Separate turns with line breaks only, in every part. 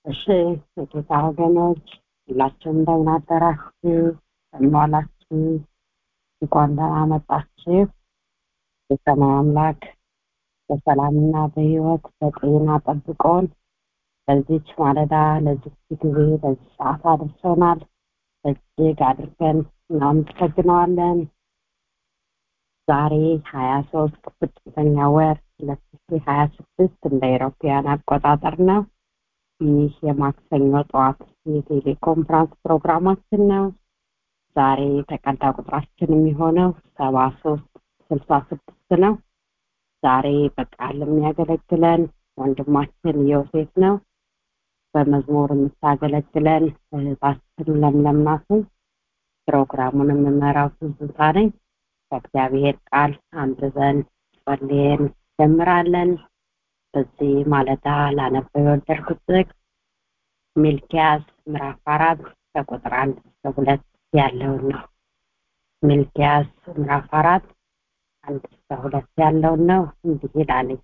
እሺ የጌታ ወገኖች ሁላችሁም እንደምን አደራችሁ እንደምን ዋላችሁ እንኳን ደህና መጣችሁ የሰማይ አምላክ በሰላምና በህይወት በጤና ጠብቆን ለዚች ማለዳ ለዚች ጊዜ ለዚህ ሰዓት አድርሶናል እጅግ አድርገን እናመሰግነዋለን ዛሬ ሀያ ሶስት ስድስተኛ ወር ሁለት ሺ ሀያ ስድስት እንደ ኤሮፓያን አቆጣጠር ነው ይህ የማክሰኞ ጠዋት የቴሌኮንፍራንስ ፕሮግራማችን ነው ዛሬ ተቀዳ ቁጥራችን የሚሆነው ሰባ ሶስት ስልሳ ስድስት ነው ዛሬ በቃል የሚያገለግለን ወንድማችን ዮሴፍ ነው በመዝሙር የምታገለግለን እህታችን ለምለም ናት ፕሮግራሙን የምመራው ትዝታ ነኝ ከእግዚአብሔር ቃል አንብበን ጸልየን ጀምራለን በዚህ ማለዳ ላነበው የወደድኩት ጥቅስ ሚልኪያስ ምዕራፍ አራት ከቁጥር አንድ እስከ ሁለት ያለውን ነው ሚልኪያስ ምዕራፍ አራት አንድ እስከ ሁለት ያለውን ነው እንዲህ ይላለኝ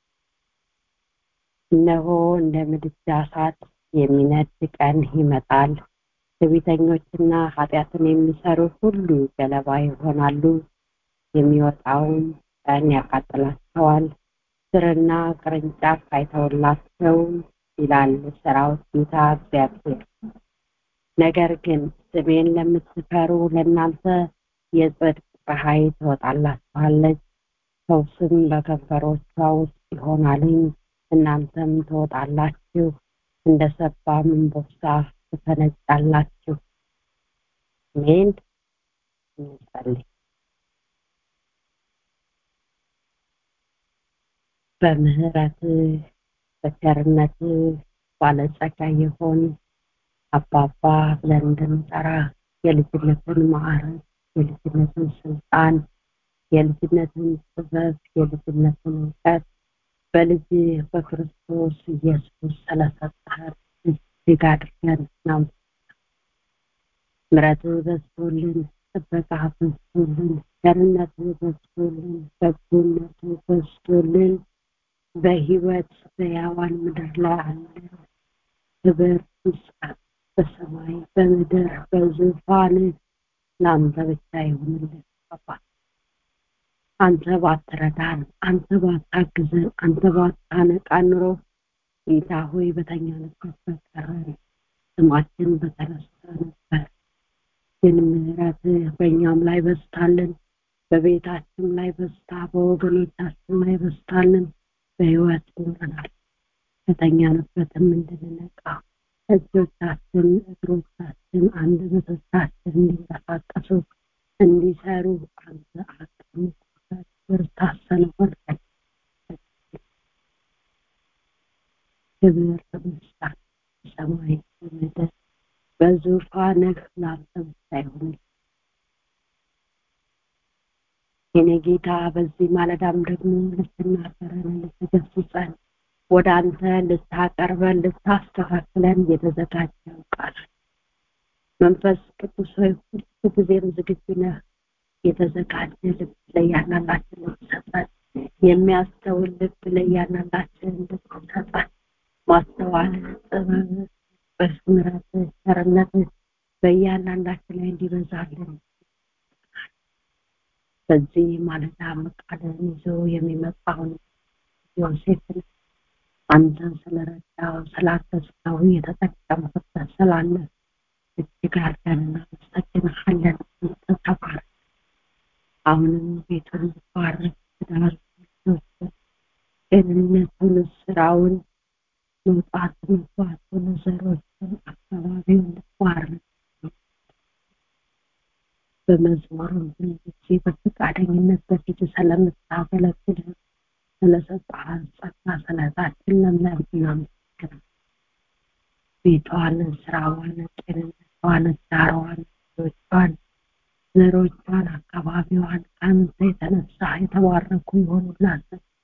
እነሆ እንደ ምድጃ እሳት የሚነድ ቀን ይመጣል ትዕቢተኞችና ኃጢአትን የሚሰሩ ሁሉ ገለባ ይሆናሉ የሚወጣውን ቀን ያቃጥላቸዋል ስርና ቅርንጫፍ አይተውላቸው ይላል ሰራዊት ጌታ እግዚአብሔር ነገር ግን ስሜን ለምትፈሩ ለእናንተ የጽድቅ ፀሐይ ትወጣላችኋለች ፈውስም በከንፈሮቿ ውስጥ ይሆናልኝ እናንተም ትወጣላችሁ እንደ ሰባም እንቦሳ ትፈነጫላችሁ ሜን እንጸልይ በምህረት በቸርነት ባለጸጋ የሆን አባባ ብለን እንድንጠራ የልጅነትን ማዕረግ የልጅነትን ስልጣን የልጅነትን ጥበብ የልጅነትን እውቀት በልጅ በክርስቶስ ኢየሱስ ስለሰጠህን እጅግ አድርገን ነው ምረት በዝቶልን ጥበቃ በዝቶልን ቸርነት በዝቶልን በጎነት በዝቶልን በህይወት በያዋን ምድር ላይ አለ ክብር ምስጋና በሰማይ በምድር በዙፋን ለአንተ ብቻ ይሁንልን አባት አንተ ባትረዳን አንተ ባታግዘን አንተ ባታነቃ ኑሮ ጌታ ሆይ በተኛንበት በቀረን ስማችን በተረሳ ነበር ግን ምህረት በእኛም ላይ በስታልን በቤታችን ላይ በስታ በወገኖቻችን ላይ በስታልን በህይወት ኖረናል ከተኛንበትም እንድንነቃ እጆቻችን እግሮቻችን አንደበቶቻችን እንዲንቀሳቀሱ እንዲሰሩ አንተ አቅም ብርታት ስለሆንከን ክብር ምስጋና ሰማይ በምድር በዙፋንህ ለአንተ ብቻ ይሁን የኔ ጌታ በዚህ ማለዳም ደግሞ ልትናገረን ልትገስጸን ወደ አንተ ልታቀርበን ልታስተካክለን የተዘጋጀው ቃል መንፈስ ቅዱስ ሆይ ሁሉ ጊዜም ዝግጁ ነህ የተዘጋጀ ልብ ለእያንዳንዳችን ልትሰጠን የሚያስተውል ልብ ለእያንዳንዳችን ልትሰጠን ማስተዋል ጥበብ በምሕረት ቸርነት በእያንዳንዳችን ላይ እንዲበዛልን በዚህ ማለዳ ቃልን ይዞ የሚመጣውን ዮሴፍን አንተን ስለረዳው ስላገዝከው የተጠቀምክበት ስላለ እጅግ አድርገን እናመሰግንሃለን ተባረክ አሁንም ቤቱን ባርክ ትዳር ጤንነቱን ስራውን መውጣት መግባቱን ዘሮችን አካባቢውን ባርክ በመዝሙርም ጊዜ በፈቃደኝነት በፊት ስለምታገለግል ስለሰጠሃን ጸጋ ስለታችን ለምለም እናመሰግናለን ቤቷን ስራዋን ጤንነቷን ዳሯን ልጆቿን ዘሮቿን አካባቢዋን ከአንተ የተነሳ የተባረኩ ይሆኑላት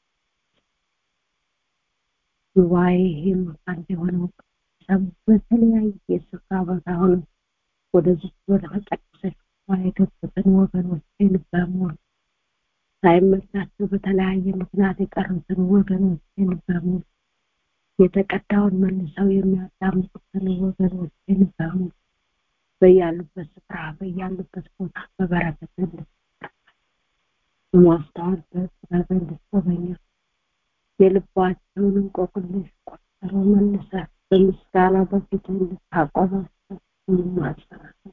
ጉባኤ ይህም አንድ የሆነው ሰብ በተለያየ ስፍራ ቦታ ሆነ ወደዚህ ወደ ተቀደሰች የገቡትን ወገኖችን በሙሉ ሳይመቻቸው በተለያየ ምክንያት የቀሩትን ወገኖችን በሙሉ የተቀዳውን መልሰው የሚያዳምጡትን ወገኖችን በሙሉ በያሉበት ስፍራ በያሉበት ቦታ በበረከት ማስተዋል በጥበብ እንድትጎበኛ የልባቸውን እንቆቅልሽ ቆጠሮ መልሰ በምስጋና በፊት እንድታቆማቸው ማጸናቸው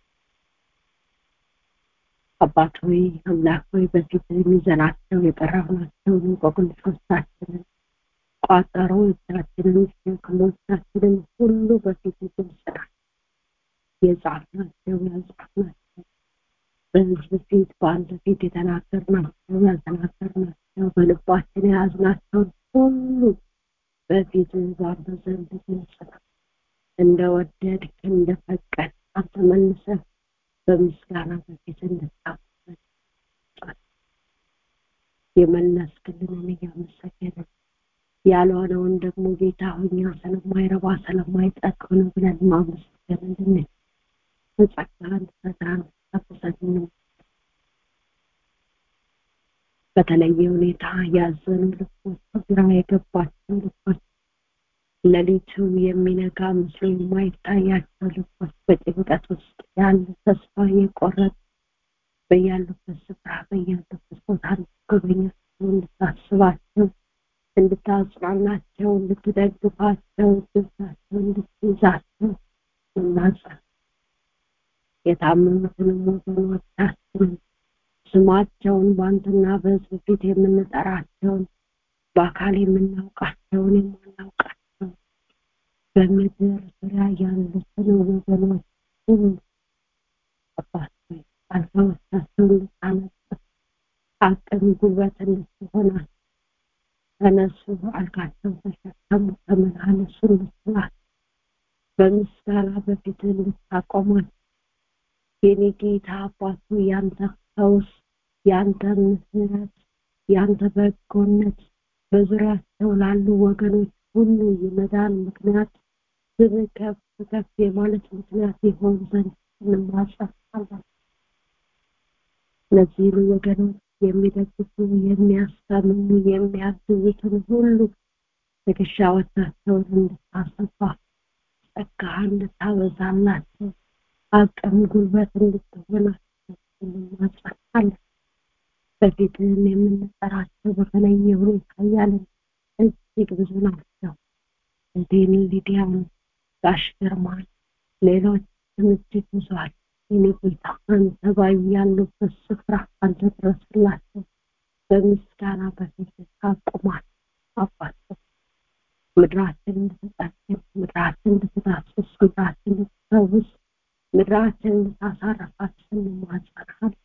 አባት ሆይ አምላክ ሆይ በፊት የሚዘናቸው የጠራናቸውን እንቆቅልሾቻችንን ቋጠሮቻችንን ሸክሞቻችንን ሁሉ በፊት ግልጽና የጻፍናቸው ያልጻፍናቸው በህዝብ ፊት በአንድ ፊት የተናገርናቸው ያልተናገርናቸው በልባችን የያዝናቸውን ሁሉ በፊት ባንተ ዘንድ ግልጽ ነው እንደወደድክ እንደፈቀድ አንተ መልሰህ በምስጋና በፊት እንድታቆመን የመለስክልንን እያመሰገንን ያልሆነውን ደግሞ ጌታ ሆኛ ስለማይረባ ስለማይጠቅም ነው ብለን ማመስገን እንድንል በጸጋን ፈጥራን ተፈሰግን በተለየ ሁኔታ ያዘኑ ልቦች ግራ የገባቸው ልቦች ሌሊቱ የሚነጋ ምስሉ የማይታያቸው ልቦች በጭንቀት ውስጥ ያሉ ተስፋ የቆረጡ በያሉበት ስፍራ በያሉበት ቦታ እንድትጎበኛቸው እንድታስባቸው እንድታጽናናቸው እንድትደግፋቸው እጆቻቸው እንድትይዛቸው እናጸን የታመሙትንም ወገኖቻችንን ስማቸውን በአንተና በህዝብ ፊት የምንጠራቸውን በአካል የምናውቃቸውን የማናውቃቸውን በምድር ዙሪያ ያሉትን ወገኖች ሁሉ አባት አልጋዎቻቸውን ልታነጥፍ አቅም ጉልበት እንድትሆናል ተነሱ አልጋቸው ተሸከሙ ተመላለሱ እንድትላል በምስጋና በፊት እንድታቆማል የኔ ጌታ አባቱ ያንተ ፈውስ ያንተ ምህረት ያንተ በጎነት በዙሪያቸው ላሉ ወገኖች ሁሉ የመዳን ምክንያት ስም ከፍ ከፍ የማለት ምክንያት ይሆን ዘንድ እንማጸናለን እነዚህን ወገኖች የሚደግፉ የሚያስታምኑ የሚያግዙትን ሁሉ ትከሻዎቻቸውን እንድታሰፋ ጸጋህ እንድታበዛላቸው አቅም ጉልበት እንድትሆናቸው እንማጸናለን በፊትህም የምንጠራቸው በተለየ ሁኔታ ያለን እጅግ ብዙ ናቸው እንዴን ሊዲያን ጋሽ ግርማን ሌሎችም እጅግ ብዙ አለ የኔ ጌታ አንተ ባይ ያሉበት ስፍራ አንተ ድረስላቸው በምስጋና በፊት ታቁማል አባቸው ምድራችን እንድትጠግን ምድራችን እንድትዳስስ ምድራችን እንድትፈውስ ምድራችን እንድታሳረፋት እንማጸናል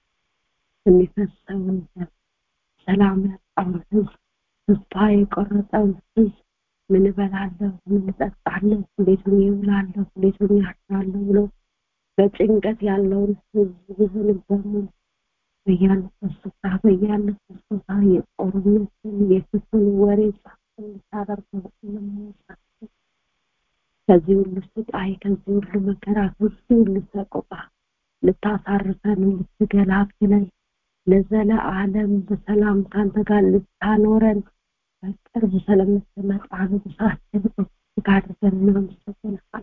የሚፈሰውን ደም ሰላም ያጣውን ህዝብ ተስፋ የቆረጠውን ህዝብ ምን እበላለሁ ምን እጠጣለሁ እንዴት ሆኜ እውላለሁ እንዴት ሆኜ አድራለሁ ብሎ በጭንቀት ያለውን ህዝብ ይሁን በሙሉ በያሉበት ስፍራ በያሉበት ቦታ የጦርነትን የክፍል ወሬ ጻፍ እንድታደርገው እንማጸናለን ከዚህ ሁሉ ስቃይ ከዚህ ሁሉ መከራ ከዚህ ሁሉ ሰቆቃ ልታሳርፈን ልትገላግለን ለዘለ ዓለም በሰላም ካንተ ጋር ልታኖረን በቅርብ ስለምትመጣ ንጉሳችን እጅግ አድርገን እናመሰግንሃለን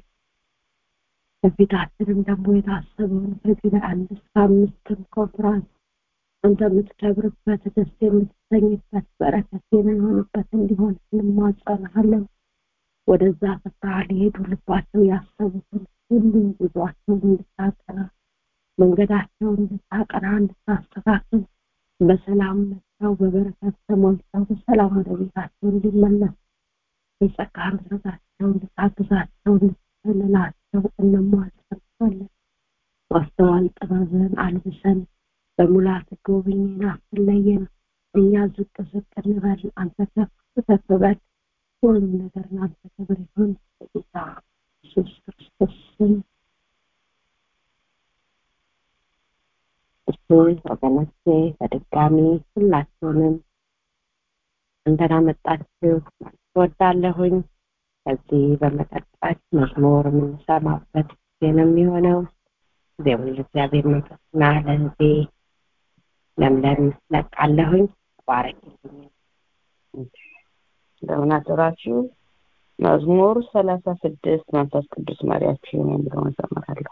በፊታችንም ደግሞ የታሰበውን በዚህ ለአንድ እስከ አምስትም ኮንፍራንስ አንተ የምትከብርበት ደስ የምትሰኝበት በረከት የሚሆንበት እንዲሆን እንማጸናሃለን ወደዛ ስፍራ ሊሄዱ ልባቸው ያሰቡትን ሁሉ ጉዟቸውን እንድታቀና መንገዳቸውን እንድታቀና እንድታስተካክል በሰላም መጥተው በበረከት ተሞልተው በሰላም ወደ ቤታቸው እንዲመለሱ የጸጋ ምሕረታቸው እንድታግዛቸው እንድትሰልላቸው እንማጸናለን ማስተዋል ጥበብን አልብሰን በሙላት ጎብኝን አትለየን እኛ ዝቅ ዝቅ እንበል አንተ ከፍ ከፍ በል ሁሉም ነገር ለአንተ ክብር ይሁን በጌታ ኢየሱስ ክርስቶስ ስም እሱ ወገኖቼ በድጋሚ ሁላችሁንም እንደና መጣችሁ ወዳለሁኝ ከዚህ በመቀጠል መዝሙር የምንሰማበት ጊዜ ነው የሚሆነው ጊዜውን ለእግዚአብሔር መንፈስና ለህዜ ለምለም ለቃለሁኝ ባረክልኝ
እንደምን አደራችሁ መዝሙር ሰላሳ ስድስት መንፈስ ቅዱስ መሪያችን የሚለውን ዘምራለሁ።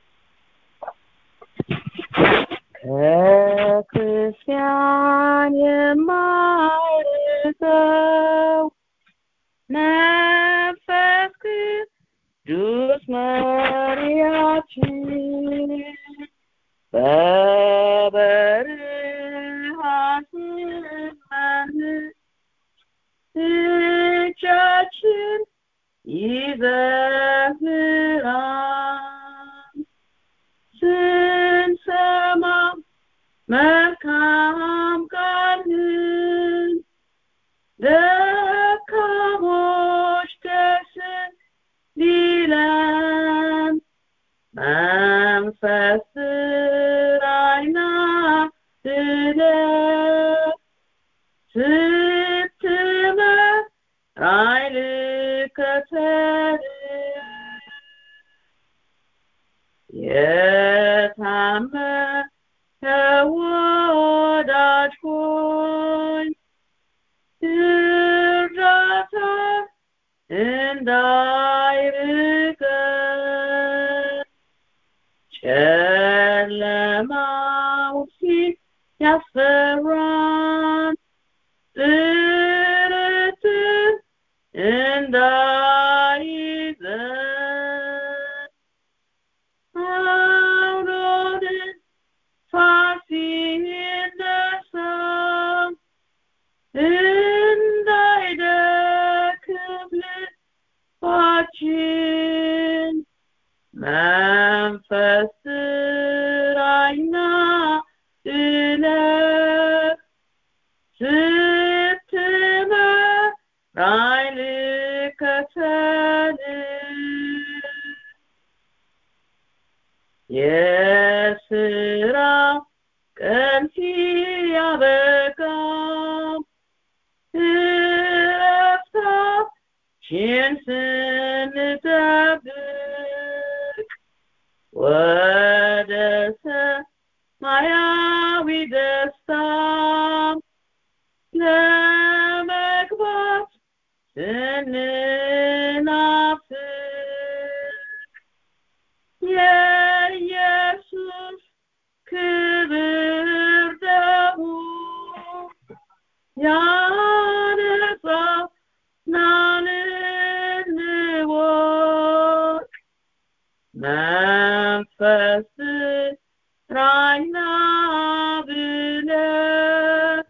ከክርስቲያን የማይርቀው መንፈስ ቅዱስ መሪያችን በበረሃ ስንመን እጃችን ይዘምራል ስንሰማ መልካም ቃልን ደካሞች ደስ ሊለን መንፈስ ራይና ድለት ስትመራኝ ልከተል የታመነ ወዳጅ ሆይ እርዳታ እንዳይርቀን ጨለማው ሲያስፈራን ጥርጥር እንዳይዘን አውሎን ፋሲ ነሳ እንዳይደክም ልባችን መንፈስ ራይና እለት ስትመራኝ ልከተል የስራ ቀን ሲያበቃ እረፍታችን ስንጠብቅ ወደ ሰማያዊ ደስታ ለመግባት ስንናፍቅ የኢየሱስ ክብር ደሙ ያነጻናል እንወቅ መንፈስ ራይና ብለህ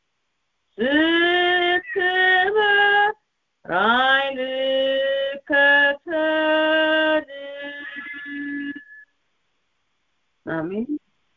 ስትመራኝ ልከተል አሜን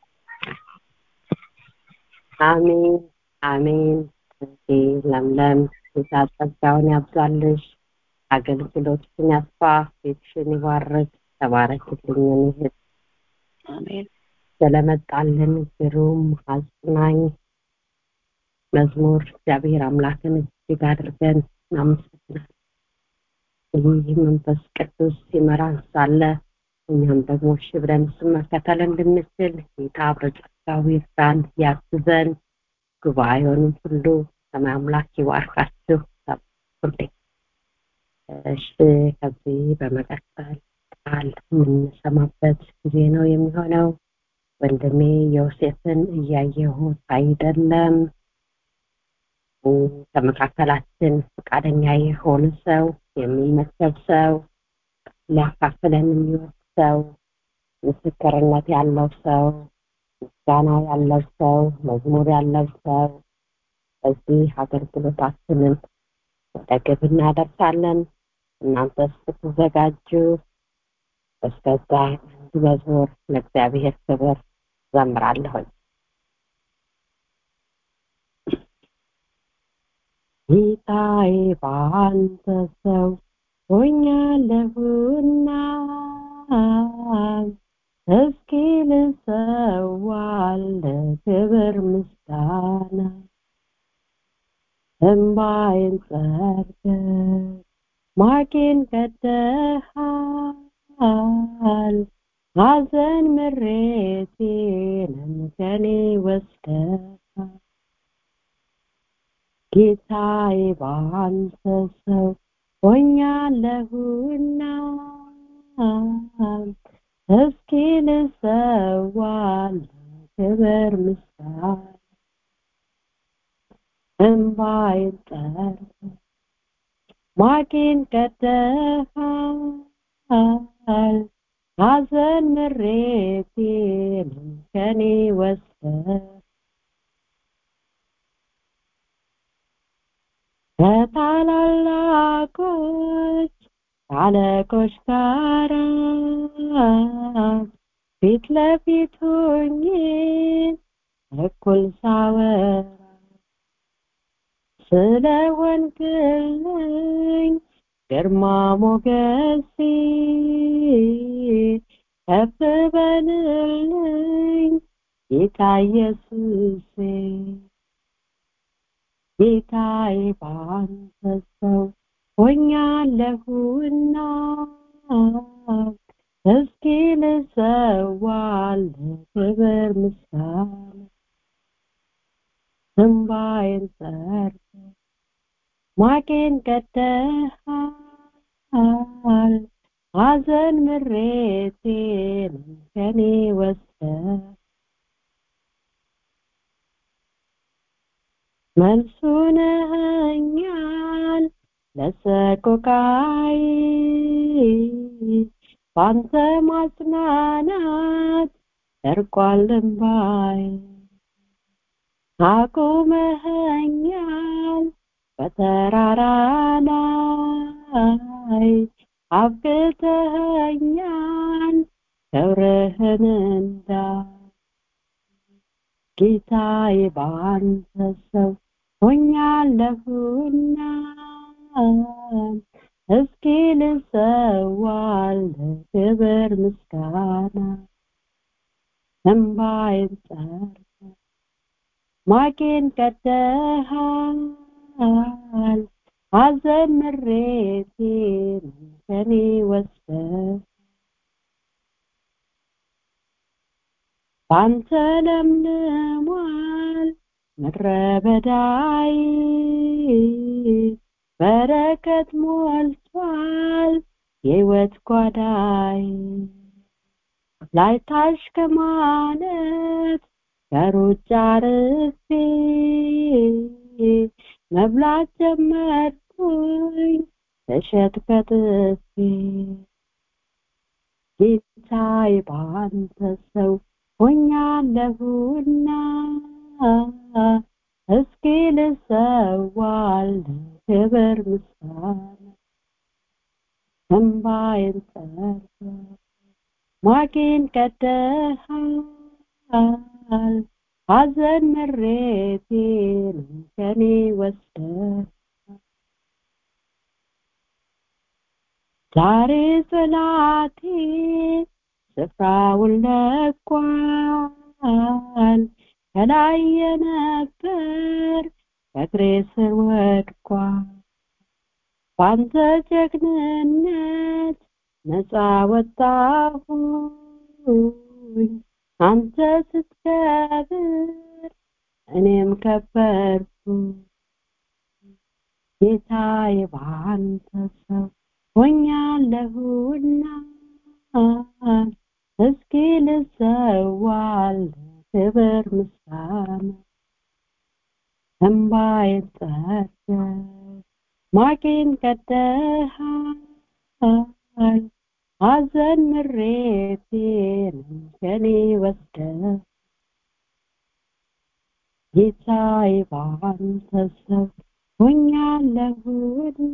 አሜን አሜን። እዚህ ለምለም ጌታ ጸጋውን ያብዛልሽ፣ አገልግሎትሽን ያስፋ፣ ቤትሽን ይባርክ። ተባረክልኝ የኔ እህት
አሜን
ስለመጣልን ግሩም አጽናኝ መዝሙር እግዚአብሔር አምላክን እጅግ አድርገን እናመሰግናለን። ይህ መንፈስ ቅዱስ ሲመራን ሳለ እኛም ደግሞ እሺ ብለን እሱን መከተል እንድንችል ጌታ በጸጋው ይርዳን፣ ያግዘን። ጉባኤውንም ሁሉ ሰማይ አምላክ ይባርካችሁ። ሁሌ እሺ፣ ከዚህ በመቀጠል ቃል የምንሰማበት ጊዜ ነው የሚሆነው። ወንድሜ ዮሴፍን እያየሁት አይደለም። ከመካከላችን ፈቃደኛ የሆነ ሰው የሚመሰብ ሰው ሊያካፍለን የሚወድ ሰው ምስክርነት ያለው ሰው ምስጋና ያለው ሰው መዝሙር ያለው ሰው በዚህ አገልግሎታችንን ወደ ግብ እናደርሳለን። እናንተ ስትዘጋጁ እስከዛ አንድ መዝሙር ለእግዚአብሔር ክብር ዘምራለሁኝ። ጌታዬ በአንተ ሰው ሆኛለሁና እስኪ ልሰዋለ ክብር ምስጋና እምባዬን ጸርገ ማቄን ቀደሃል ሐዘን ምሬቴንም ከኔ ወስደሃል ጌታዬ በአንተ ሰው ሆኛለሁና እስኪ ልሰዋል ክብር ምስጋና እንባዬን ጠርተህ ማቄን ቀደሃል ሐዘን ምሬቴን ከኔ ወስደህ ከታላላቆች አለቆች ጋር ፊት ለፊት ሆኜ እኩል ሳወራ ስለ ወንጌልኝ ግርማ ሞገሴ ከፍ በልልኝ ጌታ ኢየሱሴ ጌታዬ ባንተ ሰው ሆኛለሁና እስኪ ልሰዋል ክብር ምስጋና እንባዬን ጠርተህ ማቄን ቀደሃል ሐዘን ምሬቴን ከኔ ወስደህ መልሱ ነኸኛል ለሰቆቃይ ባንተ ማጽናናት ደርቋል እንባይ አቁመኸኛል በተራራ ላይ አብቅተኸኛል ክብርህን እንዳ ጌታዬ ባንተ ሰው ሆኛለሁና እስኪ ልሰዋል ክብር ምስጋና እንባዬን ጠርተህ ማቄን ቀደሃል ሐዘን ምሬቴን ከኔ ወስደህ ባንተ ለምልሟል ምድረ በዳይ በረከት ሞልቷል የሕይወት ጓዳይ ላይታሽ ከማለት ከሩጫ ርፌ መብላት ጀመርኩኝ እሸት ከጥፌ ጌታዬ ባንተ ሰው ሆኛለሁና እስኪ ልሰዋል ክብር ምስጋና እንባዬን ጠርተህ ማቄን ቀደሃል ሐዘን ምሬቴን ከኔ ወስደህ ዛሬ ጽላቴ ስፍራውን ለቋል ከላይ የነበር ከእግሬ ስር ወድቋል ባንተ ጀግንነት ነፃ ወጣሁኝ አንተ ስትከብር እኔም ከበርኩ ጌታዬ ባንተ ሰው ሆኛለሁና እስኪ ልሰዋል ክብር ምስጋና እንባዬን ጠርተህ ማቄን ቀደሃል ሐዘን ምሬቴን ከኔ ወስደህ ጌታዬ ባንተ ሰው ሆኛለሁና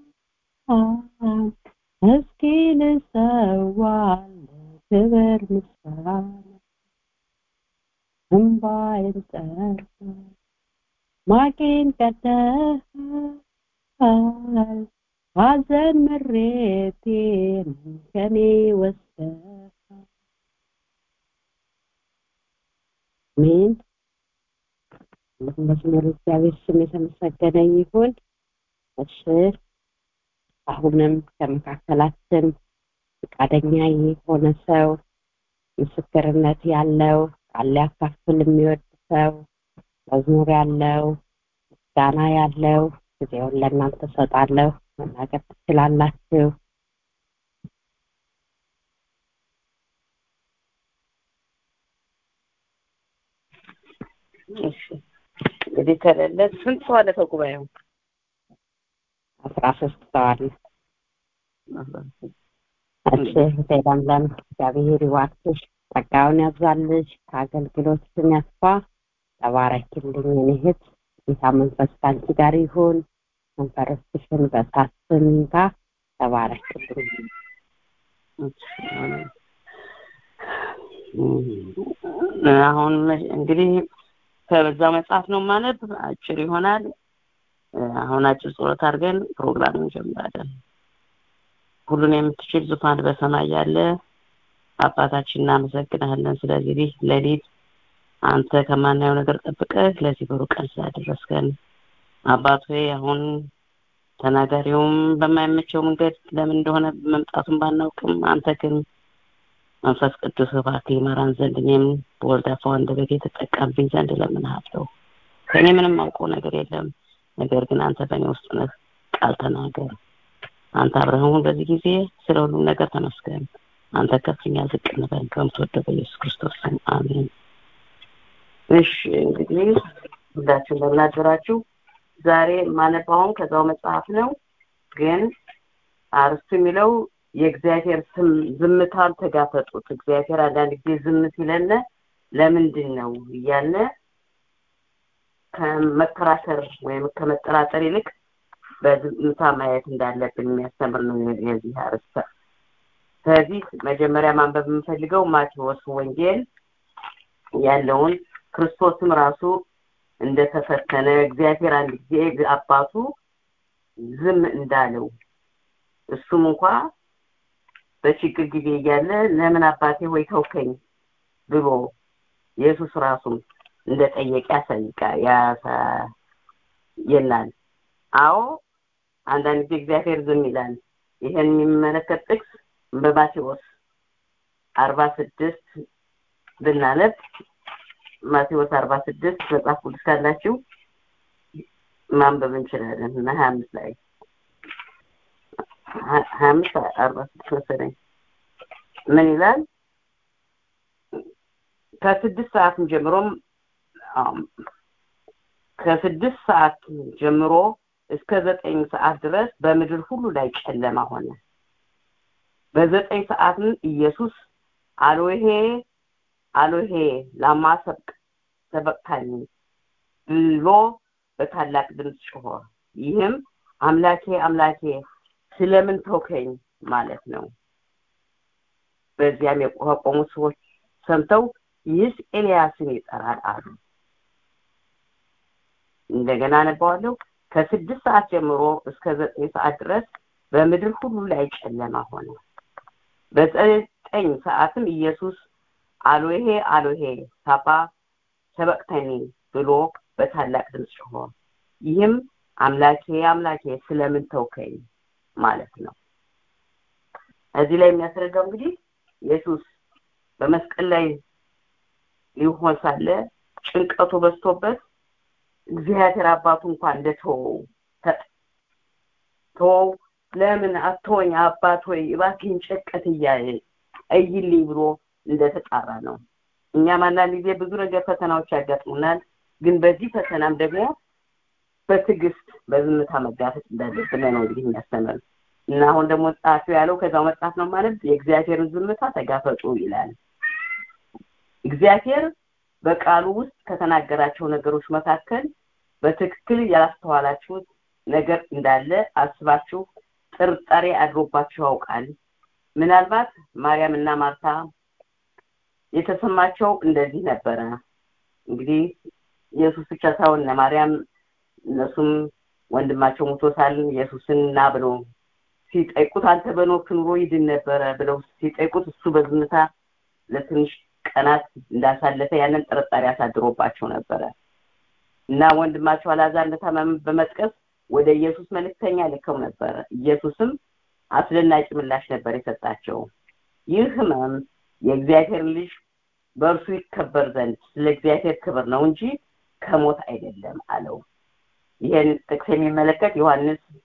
እስኪ ልሰዋል ክብር ምስጋና እንባዬን ጠርተህ ማቄን ቀደሃል ሐዘን ምሬቴን ከኔ ወስደህ አሜን መዝሙር እግዚአብሔር ስም የተመሰገነ ይሁን እሺ አሁንም ከመካከላችን ፈቃደኛ የሆነ ሰው ምስክርነት ያለው ቃል ሊያካፍል የሚወድ ሰው መዝሙር ያለው ምስጋና ያለው ጊዜውን ለእናንተ ሰጣለሁ መናገር ትችላላችሁ።
እሺ እንግዲህ ከሌለ ስንት ሰው አለ ከጉባኤው?
አስራ ሶስት ሰው አለ። እሺ እህቴ ለምለም እግዚአብሔር ይባርክሽ፣ ጸጋውን ያብዛልሽ፣ ከአገልግሎትሽም ያስፋ። ተባረኪልኝ የኔ እህት። ጌታ መንፈስ ከአንቺ ጋር ይሁን። መንፈስሽን በእሳት ይንካ። ተባረኪልኝ።
አሁን እንግዲህ ከበዛው መጽሐፍ ነው ማነብ፣ አጭር ይሆናል። አሁን አጭር ጸሎት አድርገን ፕሮግራም እንጀምራለን። ሁሉን የምትችል ዙፋን በሰማይ ያለ አባታችን እናመሰግናለን። ስለዚህ ሌሊት አንተ ከማናየው ነገር ጠብቀህ ለዚህ ብሩህ ቀን ስላደረስከን አባት ሆይ አሁን ተናጋሪውም በማይመቸው መንገድ ለምን እንደሆነ መምጣቱን ባናውቅም አንተ ግን መንፈስ ቅዱስ እባክህ ይመራን ዘንድ እኔም በወልድ አፍ አንደበቴ ተጠቀምብኝ ዘንድ እለምንሃለሁ። ከእኔ ምንም አውቀው ነገር የለም፣ ነገር ግን አንተ በእኔ ውስጥ ነህ። ቃል ተናገር። አንተ አብረህሙን በዚህ ጊዜ ስለ ሁሉም ነገር ተመስገን። አንተ ከፍኛ ዝቅ እንበል ከምትወደው በኢየሱስ ክርስቶስ ስም አሜን። እሺ እንግዲህ ሁላችሁ እንደምን አደራችሁ። ዛሬ ማነባውን ከዛው መጽሐፍ ነው፣ ግን አርስቱ የሚለው የእግዚአብሔር ስም ዝምታን ተጋፈጡት። እግዚአብሔር አንዳንድ ጊዜ ዝም ሲለን ለምንድን ነው እያለ ከመከራከር ወይም ከመጠራጠር ይልቅ በዝምታ ማየት እንዳለብን የሚያስተምር ነው የዚህ አርስተ። ስለዚህ መጀመሪያ ማንበብ የምፈልገው ማቴዎስ ወንጌል ያለውን ክርስቶስም ራሱ እንደተፈተነ እግዚአብሔር አንድ ጊዜ አባቱ ዝም እንዳለው እሱም እንኳ በችግር ጊዜ እያለ ለምን አባቴ ሆይ ተውከኝ ብሎ ኢየሱስ ራሱም እንደጠየቀ ያሳይቃል ያሳየናል። አዎ አንዳንድ ጊዜ እግዚአብሔር ዝም ይላል። ይሄን የሚመለከት ጥቅስ በማቴዎስ አርባ ስድስት ብናነብ ማቴዎስ አርባ ስድስት መጽሐፍ ቅዱስ ካላችሁ ማንበብ እንችላለን እና ሀያ አምስት ላይ ሀያ አምስት አርባ ስድስት መሰለኝ ምን ይላል? ከስድስት ሰዓትም ጀምሮም ከስድስት ሰዓት ጀምሮ እስከ ዘጠኝ ሰዓት ድረስ በምድር ሁሉ ላይ ጨለማ ሆነ። በዘጠኝ ሰዓትም ኢየሱስ አሎሄ አሎሄ ላማ ሰብቅ ሰበቅታኒ ብሎ በታላቅ ድምፅ ጮኸ። ይህም አምላኬ አምላኬ ስለምን ተውከኝ ማለት ነው። በዚያም የቆሙ ሰዎች ሰምተው ይህስ ኤልያስን ይጠራል አሉ። እንደገና አነባዋለሁ። ከስድስት ሰዓት ጀምሮ እስከ ዘጠኝ ሰዓት ድረስ በምድር ሁሉ ላይ ጨለማ ሆነ። በዘጠኝ ሰዓትም ኢየሱስ አሎሄ አሎሄ ሳባ ሰበቅተኒ ብሎ በታላቅ ድምፅ ጮኸ። ይህም አምላኬ አምላኬ ስለምን ተውከኝ ማለት ነው። እዚህ ላይ የሚያስረዳው እንግዲህ ኢየሱስ በመስቀል ላይ ሊሆን ሳለ ጭንቀቱ በዝቶበት እግዚአብሔር አባቱ እንኳን እንደተወው ተወው ለምን አትወኝ አባት ሆይ እባክህን ጨቀት እያለ እይልኝ ብሎ እንደተጣራ ነው። እኛም አንዳንድ ጊዜ ብዙ ነገር ፈተናዎች ያጋጥሙናል። ግን በዚህ ፈተናም ደግሞ በትዕግስት በዝምታ መጋፈጥ እንዳለብን ነው እንግዲህ የሚያስተምር እና አሁን ደግሞ ጸሐፊው ያለው ከዛው መጽሐፍ ነው ማለት የእግዚአብሔርን ዝምታ ተጋፈጡ ይላል። እግዚአብሔር በቃሉ ውስጥ ከተናገራቸው ነገሮች መካከል በትክክል ያላስተዋላችሁት ነገር እንዳለ አስባችሁ ጥርጣሬ አድሮባችሁ ያውቃል። ምናልባት ማርያም እና ማርታ የተሰማቸው እንደዚህ ነበረ። እንግዲህ ኢየሱስ ብቻ ሳይሆን ማርያም እነሱም ወንድማቸው ሞቶ ሳል ኢየሱስን ና ብሎ ሲጠይቁት አንተ በኖርክ ኑሮ ይድን ነበረ ብለው ሲጠይቁት እሱ በዝምታ ለትንሽ ቀናት እንዳሳለፈ ያንን ጥርጣሬ አሳድሮባቸው ነበረ እና ወንድማቸው አልዓዛር እንደታመመ በመጥቀስ ወደ ኢየሱስ መልእክተኛ ልከው ነበረ። ኢየሱስም አስደናቂ ምላሽ ነበር የሰጣቸው። ይህ ህመም የእግዚአብሔር ልጅ በእርሱ ይከበር ዘንድ ስለ እግዚአብሔር ክብር ነው እንጂ ከሞት አይደለም አለው። ይህን ጥቅስ የሚመለከት ዮሐንስ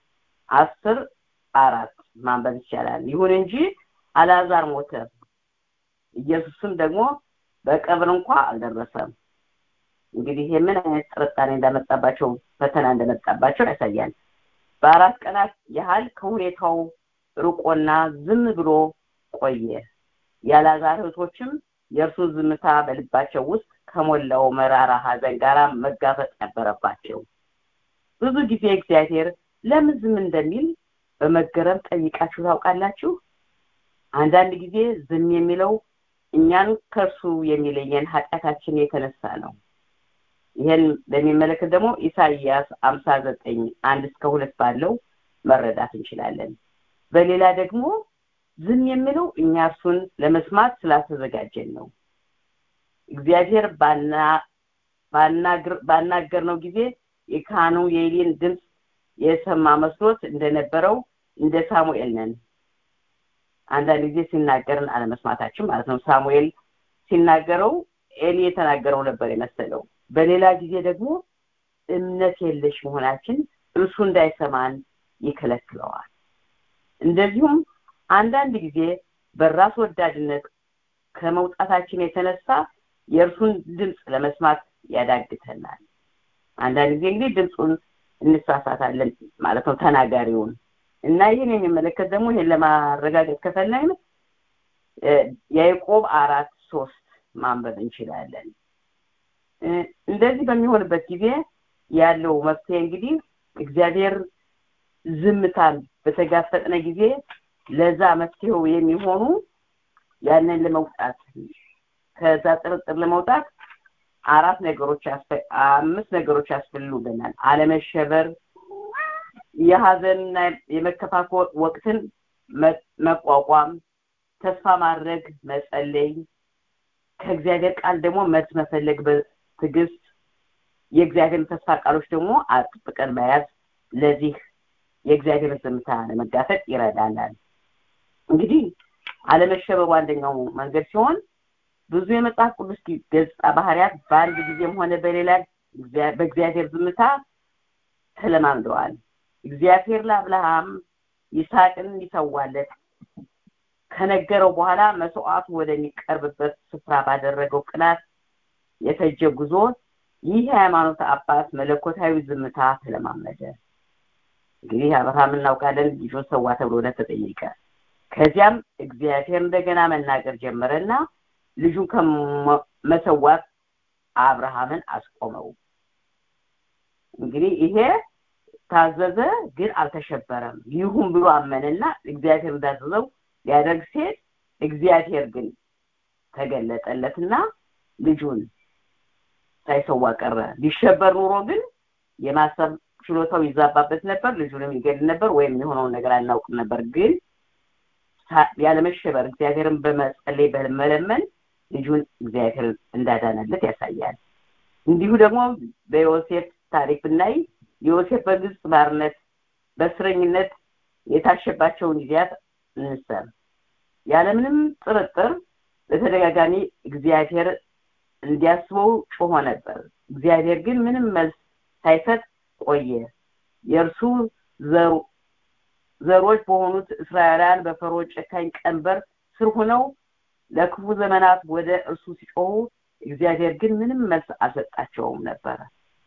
አስር አራት ማንበብ ይቻላል ይሁን እንጂ አልዓዛር ሞተ ኢየሱስም ደግሞ በቀብር እንኳ አልደረሰም እንግዲህ ይሄ ምን አይነት ጥርጣሬ እንዳመጣባቸው ፈተና እንደመጣባቸው ያሳያል በአራት ቀናት ያህል ከሁኔታው ርቆና ዝም ብሎ ቆየ የአልዓዛር እህቶችም የእርሱ ዝምታ በልባቸው ውስጥ ከሞላው መራራ ሀዘን ጋር መጋፈጥ ነበረባቸው ብዙ ጊዜ እግዚአብሔር ለምን ዝም እንደሚል በመገረም ጠይቃችሁ ታውቃላችሁ አንዳንድ ጊዜ ዝም የሚለው እኛን ከእርሱ የሚለየን ኃጢአታችን የተነሳ ነው ይህን በሚመለከት ደግሞ ኢሳይያስ አምሳ ዘጠኝ አንድ እስከ ሁለት ባለው መረዳት እንችላለን በሌላ ደግሞ ዝም የሚለው እኛ እርሱን ለመስማት ስላልተዘጋጀን ነው እግዚአብሔር ባናገር ነው ጊዜ የካህኑ የኤሊን ድምፅ የሰማ መስሎት እንደነበረው እንደ ሳሙኤል ነን አንዳንድ ጊዜ ሲናገርን አለመስማታችን ማለት ነው ሳሙኤል ሲናገረው ኤሊ የተናገረው ነበር የመሰለው በሌላ ጊዜ ደግሞ እምነት የለሽ መሆናችን እርሱ እንዳይሰማን ይከለክለዋል እንደዚሁም አንዳንድ ጊዜ በራስ ወዳድነት ከመውጣታችን የተነሳ የእርሱን ድምፅ ለመስማት ያዳግተናል አንዳንድ ጊዜ እንግዲህ ድምፁን እንሳሳታለን ማለት ነው ተናጋሪውን እና ይህን የሚመለከት ደግሞ ይህን ለማረጋገጥ ከፈለግን ያዕቆብ አራት ሶስት ማንበብ እንችላለን እንደዚህ በሚሆንበት ጊዜ ያለው መፍትሄ እንግዲህ እግዚአብሔር ዝምታን በተጋፈጥነ ጊዜ ለዛ መፍትሄው የሚሆኑ ያንን ለመውጣት ከዛ ጥርጥር ለመውጣት አራት ነገሮች አምስት ነገሮች ያስፈልጉናል አለመሸበር የሀዘንና የመከፋፈል ወቅትን መቋቋም ተስፋ ማድረግ መጸለይ ከእግዚአብሔር ቃል ደግሞ መልስ መፈለግ በትዕግስት የእግዚአብሔር ተስፋ ቃሎች ደግሞ አጥብቀን መያዝ ለዚህ የእግዚአብሔር ዝምታ ለመጋፈጥ ይረዳናል እንግዲህ አለመሸበሩ አንደኛው መንገድ ሲሆን ብዙ የመጽሐፍ ቅዱስ ገጽታ ባህሪያት በአንድ ጊዜም ሆነ በሌላ በእግዚአብሔር ዝምታ ተለማምደዋል እግዚአብሔር ለአብርሃም ይስሐቅን ሊሰዋለት ከነገረው በኋላ መስዋዕቱ ወደሚቀርብበት ስፍራ ባደረገው ቅናት የፈጀ ጉዞ ይህ የሃይማኖት አባት መለኮታዊ ዝምታ ተለማመደ እንግዲህ አብርሃም እናውቃለን ልጁን ሰዋ ተብሎ ተጠየቀ ከዚያም እግዚአብሔር እንደገና መናገር ጀመረና ልጁን ከመሰዋት አብርሃምን አስቆመው እንግዲህ ይሄ ታዘዘ ግን አልተሸበረም ይሁን ብሎ አመነና እግዚአብሔር እንዳዘዘው ሊያደርግ ሲሄድ እግዚአብሔር ግን ተገለጠለትና ልጁን ሳይሰዋ ቀረ ሊሸበር ኑሮ ግን የማሰብ ችሎታው ይዛባበት ነበር ልጁንም ይገድል ነበር ወይም የሆነውን ነገር አናውቅም ነበር ግን ያለመሸበር እግዚአብሔርን በመጸለይ በመለመን ልጁን እግዚአብሔር እንዳዳነለት ያሳያል እንዲሁ ደግሞ በዮሴፍ ታሪክ ብናይ ዮሴፍ በግብፅ ባርነት በእስረኝነት የታሸባቸውን ጊዜያት እንሰብ ያለምንም ጥርጥር በተደጋጋሚ እግዚአብሔር እንዲያስበው ጮሆ ነበር እግዚአብሔር ግን ምንም መልስ ሳይሰጥ ቆየ የእርሱ ዘሮች በሆኑት እስራኤላውያን በፈሮ ጨካኝ ቀንበር ስር ሆነው ለክፉ ዘመናት ወደ እርሱ ሲጮሁ እግዚአብሔር ግን ምንም መልስ አልሰጣቸውም ነበረ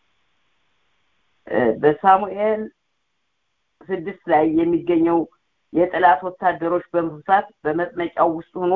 በሳሙኤል ስድስት ላይ የሚገኘው የጠላት ወታደሮች በመብዛት በመጥመቂያው ውስጥ ሆኖ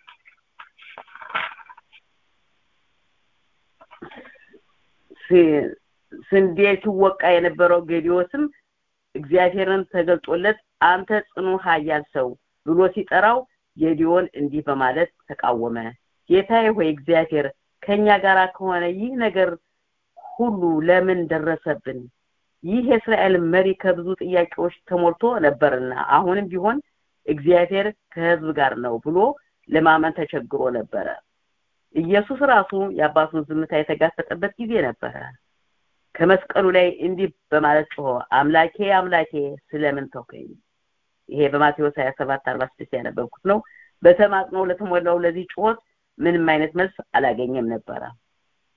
ስንዴ ሲወቃ የነበረው ጌዲዮስም እግዚአብሔርን ተገልጦለት አንተ ጽኑ ኃያል ሰው ብሎ ሲጠራው ጌዲዮን እንዲህ በማለት ተቃወመ ጌታዬ ሆይ እግዚአብሔር ከኛ ጋር ከሆነ ይህ ነገር ሁሉ ለምን ደረሰብን ይህ የእስራኤል መሪ ከብዙ ጥያቄዎች ተሞልቶ ነበርና አሁንም ቢሆን እግዚአብሔር ከህዝብ ጋር ነው ብሎ ለማመን ተቸግሮ ነበረ ኢየሱስ ራሱ የአባቱን ዝምታ የተጋፈጠበት ጊዜ ነበረ ከመስቀሉ ላይ እንዲህ በማለት ጮሆ አምላኬ አምላኬ ስለምን ተውከኝ ይሄ በማቴዎስ 27 46 ያነበብኩት ነው በተማጽኖ ለተሞላው ለዚህ ጩኸት ምንም አይነት መልስ አላገኘም ነበረ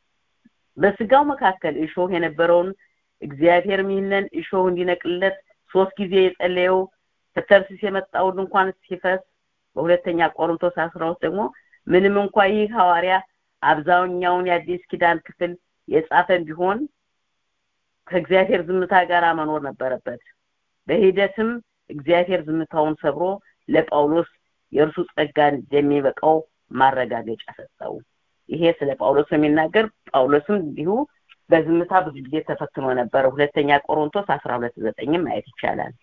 በስጋው መካከል እሾህ የነበረውን እግዚአብሔርም ይህንን እሾህ እንዲነቅልለት ሶስት ጊዜ የጸለየው ከተርሲስ የመጣው ድንኳን ሲፈስ በሁለተኛ ቆሮንቶስ አስራ ውስጥ ደግሞ ምንም እንኳ ይህ ሐዋርያ አብዛኛውን የአዲስ ኪዳን ክፍል የጻፈን ቢሆን ከእግዚአብሔር ዝምታ ጋር መኖር ነበረበት በሂደትም እግዚአብሔር ዝምታውን ሰብሮ ለጳውሎስ የእርሱ ጸጋ እንደሚበቃው ማረጋገጫ ሰጠው ይሄ ስለ ጳውሎስ የሚናገር ጳውሎስም እንዲሁ በዝምታ ብዙ ጊዜ ተፈትኖ ነበር ሁለተኛ ቆሮንቶስ አስራ ሁለት ዘጠኝም ማየት ይቻላል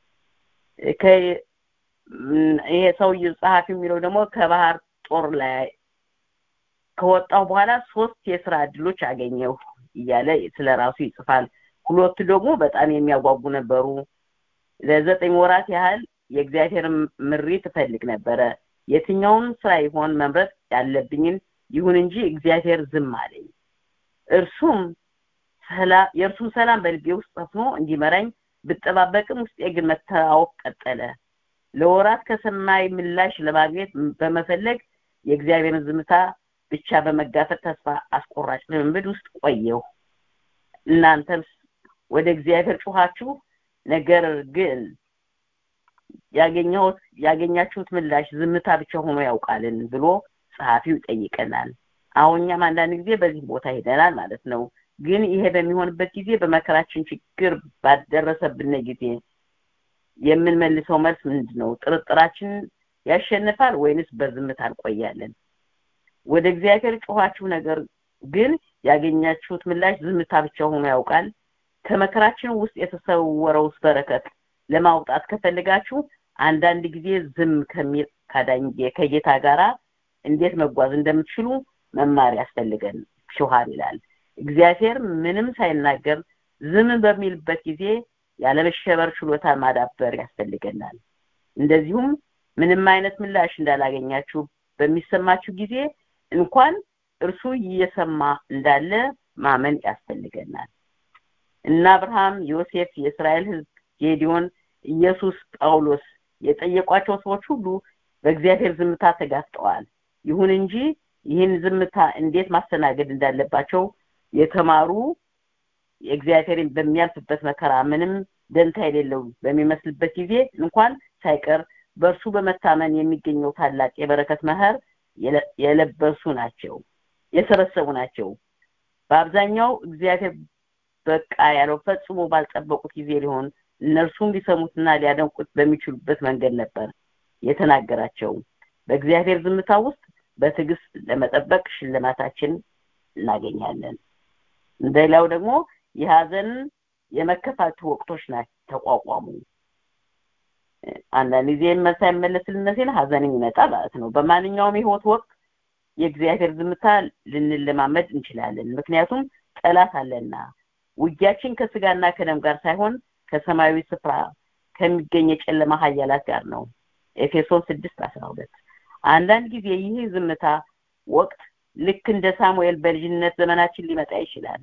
ይሄ ሰውዬ ጸሐፊ የሚለው ደግሞ ከባህር ጦር ላይ ከወጣሁ በኋላ ሶስት የስራ እድሎች አገኘሁ እያለ ስለ ራሱ ይጽፋል ሁለቱ ደግሞ በጣም የሚያጓጉ ነበሩ ለዘጠኝ ወራት ያህል የእግዚአብሔር ምሪት እፈልግ ነበረ የትኛውን ስራ ይሆን መምረጥ ያለብኝን ይሁን እንጂ እግዚአብሔር ዝም አለኝ እርሱም የእርሱም ሰላም በልቤ ውስጥ ሰፍኖ እንዲመራኝ ብጠባበቅም ውስጤ ግን መታወቅ ቀጠለ ለወራት ከሰማይ ምላሽ ለማግኘት በመፈለግ የእግዚአብሔርን ዝምታ ብቻ በመጋፈጥ ተስፋ አስቆራጭ ልምምድ ውስጥ ቆየሁ እናንተም ወደ እግዚአብሔር ጮኻችሁ ነገር ግን ያገኘሁት ያገኛችሁት ምላሽ ዝምታ ብቻ ሆኖ ያውቃልን ብሎ ጸሐፊው ይጠይቀናል አሁን እኛም አንዳንድ ጊዜ በዚህ ቦታ ሄደናል ማለት ነው ግን ይሄ በሚሆንበት ጊዜ በመከራችን ችግር ባደረሰብን ጊዜ የምንመልሰው መልስ ምንድን ነው ጥርጥራችን ያሸንፋል ወይንስ በዝምታ እንቆያለን ወደ እግዚአብሔር ጮኋችሁ ነገር ግን ያገኛችሁት ምላሽ ዝምታ ብቻ ሆኖ ያውቃል ከመከራችን ውስጥ የተሰወረውስ በረከት ለማውጣት ከፈልጋችሁ አንዳንድ ጊዜ ዝም ከሚል ካዳኝ ከጌታ ጋራ እንዴት መጓዝ እንደምትችሉ መማር ያስፈልገን ሹሃን ይላል እግዚአብሔር ምንም ሳይናገር ዝም በሚልበት ጊዜ ያለመሸበር ችሎታ ማዳበር ያስፈልገናል እንደዚሁም ምንም አይነት ምላሽ እንዳላገኛችሁ በሚሰማችሁ ጊዜ እንኳን እርሱ እየሰማ እንዳለ ማመን ያስፈልገናል እና አብርሃም ዮሴፍ የእስራኤል ህዝብ ጌዲዮን ኢየሱስ ጳውሎስ የጠየቋቸው ሰዎች ሁሉ በእግዚአብሔር ዝምታ ተጋፍጠዋል ይሁን እንጂ ይህን ዝምታ እንዴት ማስተናገድ እንዳለባቸው የተማሩ የእግዚአብሔርን በሚያልፍበት መከራ ምንም ደንታ የሌለው በሚመስልበት ጊዜ እንኳን ሳይቀር በእርሱ በመታመን የሚገኘው ታላቅ የበረከት መህር የለበሱ ናቸው የሰበሰቡ ናቸው በአብዛኛው እግዚአብሔር በቃ ያለው ፈጽሞ ባልጠበቁት ጊዜ ሊሆን እነርሱም ሊሰሙትና ሊያደንቁት በሚችሉበት መንገድ ነበር የተናገራቸው በእግዚአብሔር ዝምታ ውስጥ በትዕግስት ለመጠበቅ ሽልማታችን እናገኛለን እንደሌላው ደግሞ የሀዘን የመከፋት ወቅቶች ናቸው ተቋቋሙ አንዳንድ ጊዜ ሳይመለስልን ሲል ሀዘን ይመጣ ማለት ነው በማንኛውም የህይወት ወቅት የእግዚአብሔር ዝምታ ልንለማመድ እንችላለን ምክንያቱም ጠላት አለና ውጊያችን ከስጋና ከደም ጋር ሳይሆን ከሰማያዊ ስፍራ ከሚገኝ የጨለማ ሀያላት ጋር ነው ኤፌሶን ስድስት አስራ ሁለት አንዳንድ ጊዜ ይህ ዝምታ ወቅት ልክ እንደ ሳሙኤል በልጅነት ዘመናችን ሊመጣ ይችላል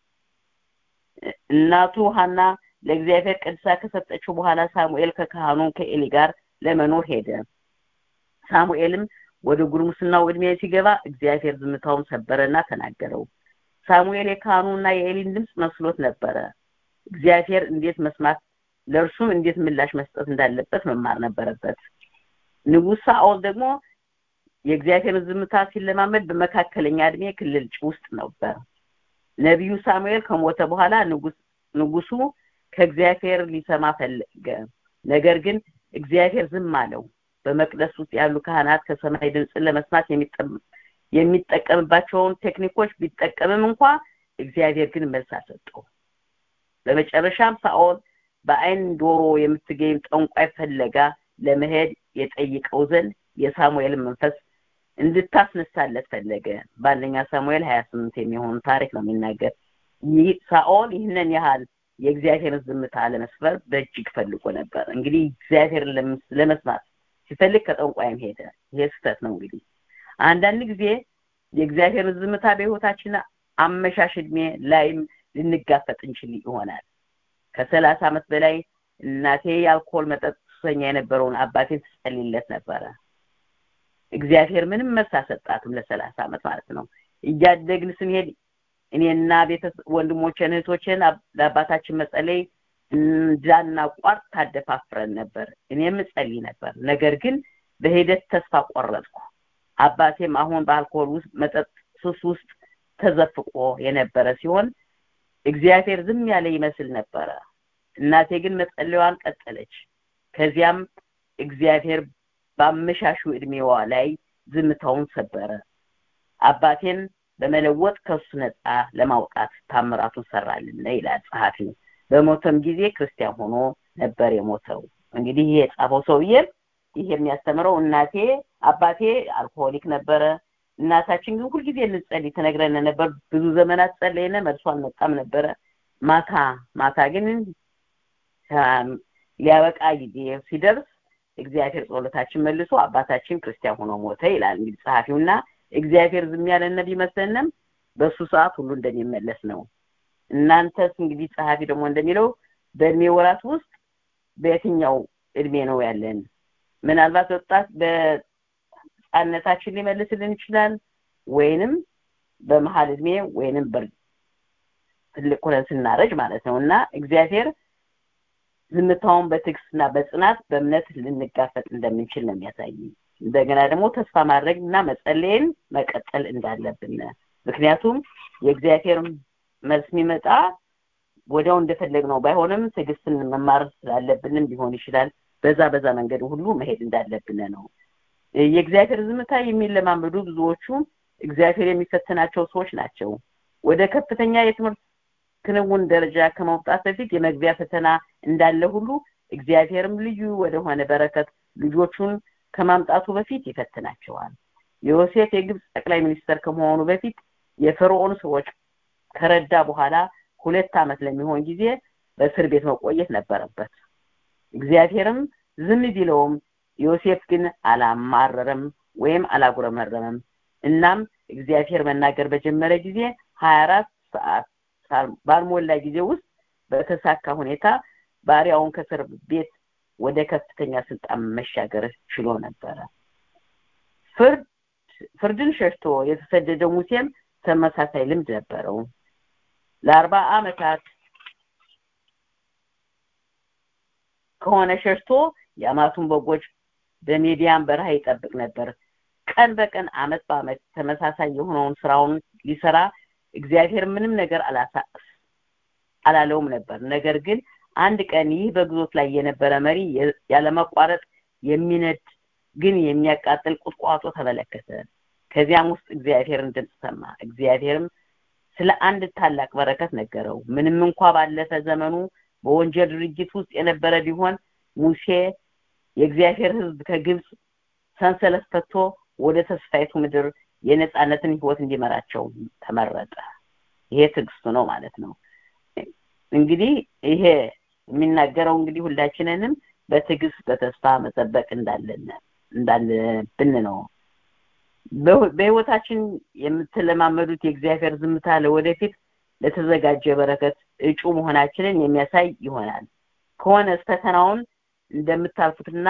እናቱ ሀና ለእግዚአብሔር ቅድሳ ከሰጠችው በኋላ ሳሙኤል ከካህኑ ከኤሊ ጋር ለመኖር ሄደ ሳሙኤልም ወደ ጉርሙስናው እድሜ ሲገባ እግዚአብሔር ዝምታውን ሰበረና ተናገረው ሳሙኤል የካህኑና የኤሊን ድምፅ መስሎት ነበረ እግዚአብሔር እንዴት መስማት ለእርሱም እንዴት ምላሽ መስጠት እንዳለበት መማር ነበረበት ንጉስ ሳኦል ደግሞ የእግዚአብሔርን ዝምታ ሲለማመድ በመካከለኛ እድሜ ክልል ውስጥ ነበር ነቢዩ ሳሙኤል ከሞተ በኋላ ንጉሱ ከእግዚአብሔር ሊሰማ ፈለገ ነገር ግን እግዚአብሔር ዝም አለው በመቅደስ ውስጥ ያሉ ካህናት ከሰማይ ድምፅን ለመስማት የሚጠቀምባቸውን ቴክኒኮች ቢጠቀምም እንኳ እግዚአብሔር ግን መልስ አልሰጠው በመጨረሻም ሳኦል በአይን ዶሮ የምትገኝ ጠንቋይ ፈለጋ ለመሄድ የጠይቀው ዘንድ የሳሙኤልን መንፈስ እንድታስነሳለት ፈለገ በአንደኛ ሳሙኤል ሀያ ስምንት የሚሆኑ ታሪክ ነው የሚናገር ይህ ሳኦል ይህንን ያህል የእግዚአብሔርን ዝምታ ለመስፈር በእጅግ ፈልጎ ነበር እንግዲህ እግዚአብሔርን ለመስማት ሲፈልግ ከጠንቋይም ሄደ ይሄ ስህተት ነው እንግዲህ አንዳንድ ጊዜ የእግዚአብሔርን ዝምታ በህይወታችን አመሻሽ እድሜ ላይም ልንጋፈጥ እንችል ይሆናል ከሰላሳ ዓመት በላይ እናቴ የአልኮል መጠጥ ሱሰኛ የነበረውን አባቴን ትጸልይለት ነበረ እግዚአብሔር ምንም መልስ አሰጣትም ለሰላሳ ዓመት ማለት ነው እያደግን ስንሄድ እኔና ቤተሰብ ወንድሞችን እህቶችን ለአባታችን መጸለይ እንዳናቋርጥ ታደፋፍረን ነበር። እኔም እጸልይ ነበር። ነገር ግን በሂደት ተስፋ ቆረጥኩ። አባቴም አሁን በአልኮል ውስጥ መጠጥ ሱስ ውስጥ ተዘፍቆ የነበረ ሲሆን እግዚአብሔር ዝም ያለ ይመስል ነበረ። እናቴ ግን መጸለያዋን ቀጠለች። ከዚያም እግዚአብሔር በአመሻሹ እድሜዋ ላይ ዝምታውን ሰበረ። አባቴን በመለወጥ ከሱ ነፃ ለማውጣት ታምራቱን ሰራልን ይላል ጸሐፊው። በሞተም ጊዜ ክርስቲያን ሆኖ ነበር የሞተው። እንግዲህ ይህ የጻፈው ሰውዬ ይህ የሚያስተምረው እናቴ አባቴ አልኮሆሊክ ነበረ። እናታችን ግን ሁልጊዜ እንጸልይ ትነግረን ነበር። ብዙ ዘመናት ጸለይነ፣ መልሶ አልመጣም ነበረ። ማታ ማታ ግን ሊያበቃ ጊዜ ሲደርስ እግዚአብሔር ጸሎታችን መልሶ አባታችን ክርስቲያን ሆኖ ሞተ ይላል እንግዲህ ጸሐፊውና እግዚአብሔር ዝም ያለን ቢመስለንም በእሱ ሰዓት ሁሉ እንደሚመለስ ነው። እናንተስ እንግዲህ ጸሐፊ ደግሞ እንደሚለው በእድሜ ወራት ውስጥ በየትኛው እድሜ ነው ያለን? ምናልባት ወጣት በህፃንነታችን ሊመልስልን ይችላል፣ ወይንም በመሀል እድሜ ወይንም ትልቅ ሆነን ስናረጅ ማለት ነው እና እግዚአብሔር ዝምታውን በትዕግስትና በጽናት በእምነት ልንጋፈጥ እንደምንችል ነው የሚያሳይ። እንደገና ደግሞ ተስፋ ማድረግ እና መጸለይን መቀጠል እንዳለብን ምክንያቱም የእግዚአብሔር መልስ የሚመጣ ወዲያው እንደፈለግ ነው ባይሆንም ትዕግስትን መማር ስላለብንም ሊሆን ይችላል። በዛ በዛ መንገድ ሁሉ መሄድ እንዳለብን ነው። የእግዚአብሔር ዝምታ የሚለማመዱ ብዙዎቹ እግዚአብሔር የሚፈትናቸው ሰዎች ናቸው። ወደ ከፍተኛ የትምህርት ክንውን ደረጃ ከመውጣት በፊት የመግቢያ ፈተና እንዳለ ሁሉ እግዚአብሔርም ልዩ ወደሆነ በረከት ልጆቹን ከማምጣቱ በፊት ይፈትናቸዋል። ዮሴፍ የግብፅ ጠቅላይ ሚኒስተር ከመሆኑ በፊት የፈርዖን ሰዎች ከረዳ በኋላ ሁለት ዓመት ለሚሆን ጊዜ በእስር ቤት መቆየት ነበረበት። እግዚአብሔርም ዝም ቢለውም ዮሴፍ ግን አላማረረም ወይም አላጉረመረመም። እናም እግዚአብሔር መናገር በጀመረ ጊዜ ሀያ አራት ሰዓት ባልሞላ ጊዜ ውስጥ በተሳካ ሁኔታ ባሪያውን ከእስር ቤት ወደ ከፍተኛ ስልጣን መሻገር ችሎ ነበረ። ፍርድ ፍርድን ሸሽቶ የተሰደደው ሙሴም ተመሳሳይ ልምድ ነበረው። ለአርባ ዓመታት ከሆነ ሸሽቶ የአማቱን በጎች በሜዲያን በረሃ ይጠብቅ ነበር። ቀን በቀን አመት በአመት ተመሳሳይ የሆነውን ስራውን ሊሰራ እግዚአብሔር ምንም ነገር አላሳቅስ አላለውም ነበር። ነገር ግን አንድ ቀን ይህ በግዞት ላይ የነበረ መሪ ያለመቋረጥ የሚነድ ግን የሚያቃጥል ቁጥቋጦ ተመለከተ። ከዚያም ውስጥ እግዚአብሔርን ድምፅ ሰማ። እግዚአብሔርም ስለ አንድ ታላቅ በረከት ነገረው። ምንም እንኳ ባለፈ ዘመኑ በወንጀል ድርጅት ውስጥ የነበረ ቢሆን ሙሴ የእግዚአብሔር ሕዝብ ከግብፅ ሰንሰለት ፈቶ ወደ ተስፋይቱ ምድር የነጻነትን ህይወት እንዲመራቸው ተመረጠ። ይሄ ትዕግስቱ ነው ማለት ነው። እንግዲህ ይሄ የሚናገረው እንግዲህ ሁላችንንም በትዕግስት በተስፋ መጠበቅ እንዳለን እንዳለብን ነው። በህይወታችን የምትለማመዱት የእግዚአብሔር ዝምታ ለወደፊት ለተዘጋጀ በረከት እጩ መሆናችንን የሚያሳይ ይሆናል። ከሆነስ ፈተናውን እንደምታልፉትና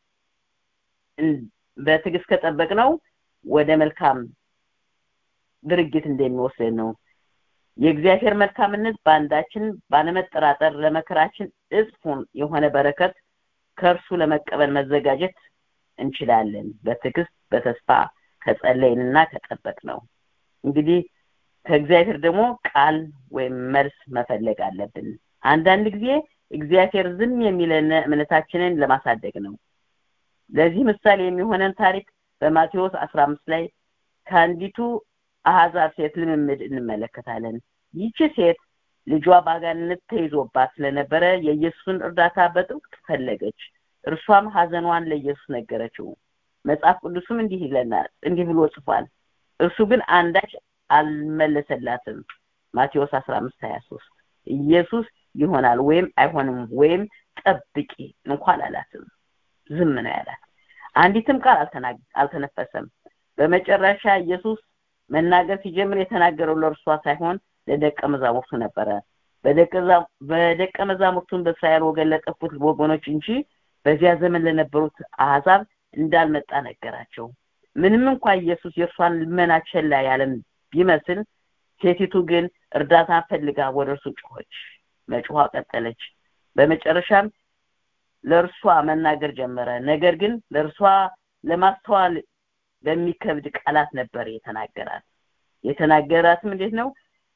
በትዕግስት ከጠበቅነው ወደ መልካም ድርጊት እንደሚወስድ ነው። የእግዚአብሔር መልካምነት በአንዳችን ባለመጠራጠር ለመከራችን እጽፉን የሆነ በረከት ከእርሱ ለመቀበል መዘጋጀት እንችላለን። በትዕግስት በተስፋ ከጸለይንና ከጠበቅ ነው። እንግዲህ ከእግዚአብሔር ደግሞ ቃል ወይም መልስ መፈለግ አለብን። አንዳንድ ጊዜ እግዚአብሔር ዝም የሚለን እምነታችንን ለማሳደግ ነው። ለዚህ ምሳሌ የሚሆነን ታሪክ በማቴዎስ አስራ አምስት ላይ ከአንዲቱ አህዛብ ሴት ልምምድ እንመለከታለን። ይቺ ሴት ልጇ በአጋንንት ተይዞባት ስለነበረ የኢየሱስን እርዳታ በጥብቅ ፈለገች። እርሷም ሀዘኗን ለኢየሱስ ነገረችው። መጽሐፍ ቅዱስም እንዲህ ይለናል፣ እንዲህ ብሎ ጽፏል። እርሱ ግን አንዳች አልመለሰላትም። ማቴዎስ አስራ አምስት ሀያ ሶስት ኢየሱስ ይሆናል ወይም አይሆንም ወይም ጠብቂ እንኳን አላትም። ዝም ነው ያላት። አንዲትም ቃል አልተነፈሰም። በመጨረሻ ኢየሱስ መናገር ሲጀምር የተናገረው ለእርሷ ሳይሆን ለደቀ መዛሙርቱ ነበረ። በደቀ መዛሙርቱን በእስራኤል ወገን ለጠፉት ወገኖች እንጂ በዚያ ዘመን ለነበሩት አሕዛብ እንዳልመጣ ነገራቸው። ምንም እንኳ ኢየሱስ የእርሷን ልመና ቸላ ያለን ቢመስል ሴቲቱ ግን እርዳታን ፈልጋ ወደ እርሱ ጮኸች። መጮኋ ቀጠለች። በመጨረሻም ለእርሷ መናገር ጀመረ ነገር ግን ለእርሷ ለማስተዋል በሚከብድ ቃላት ነበር የተናገራት የተናገራትም እንዴት ነው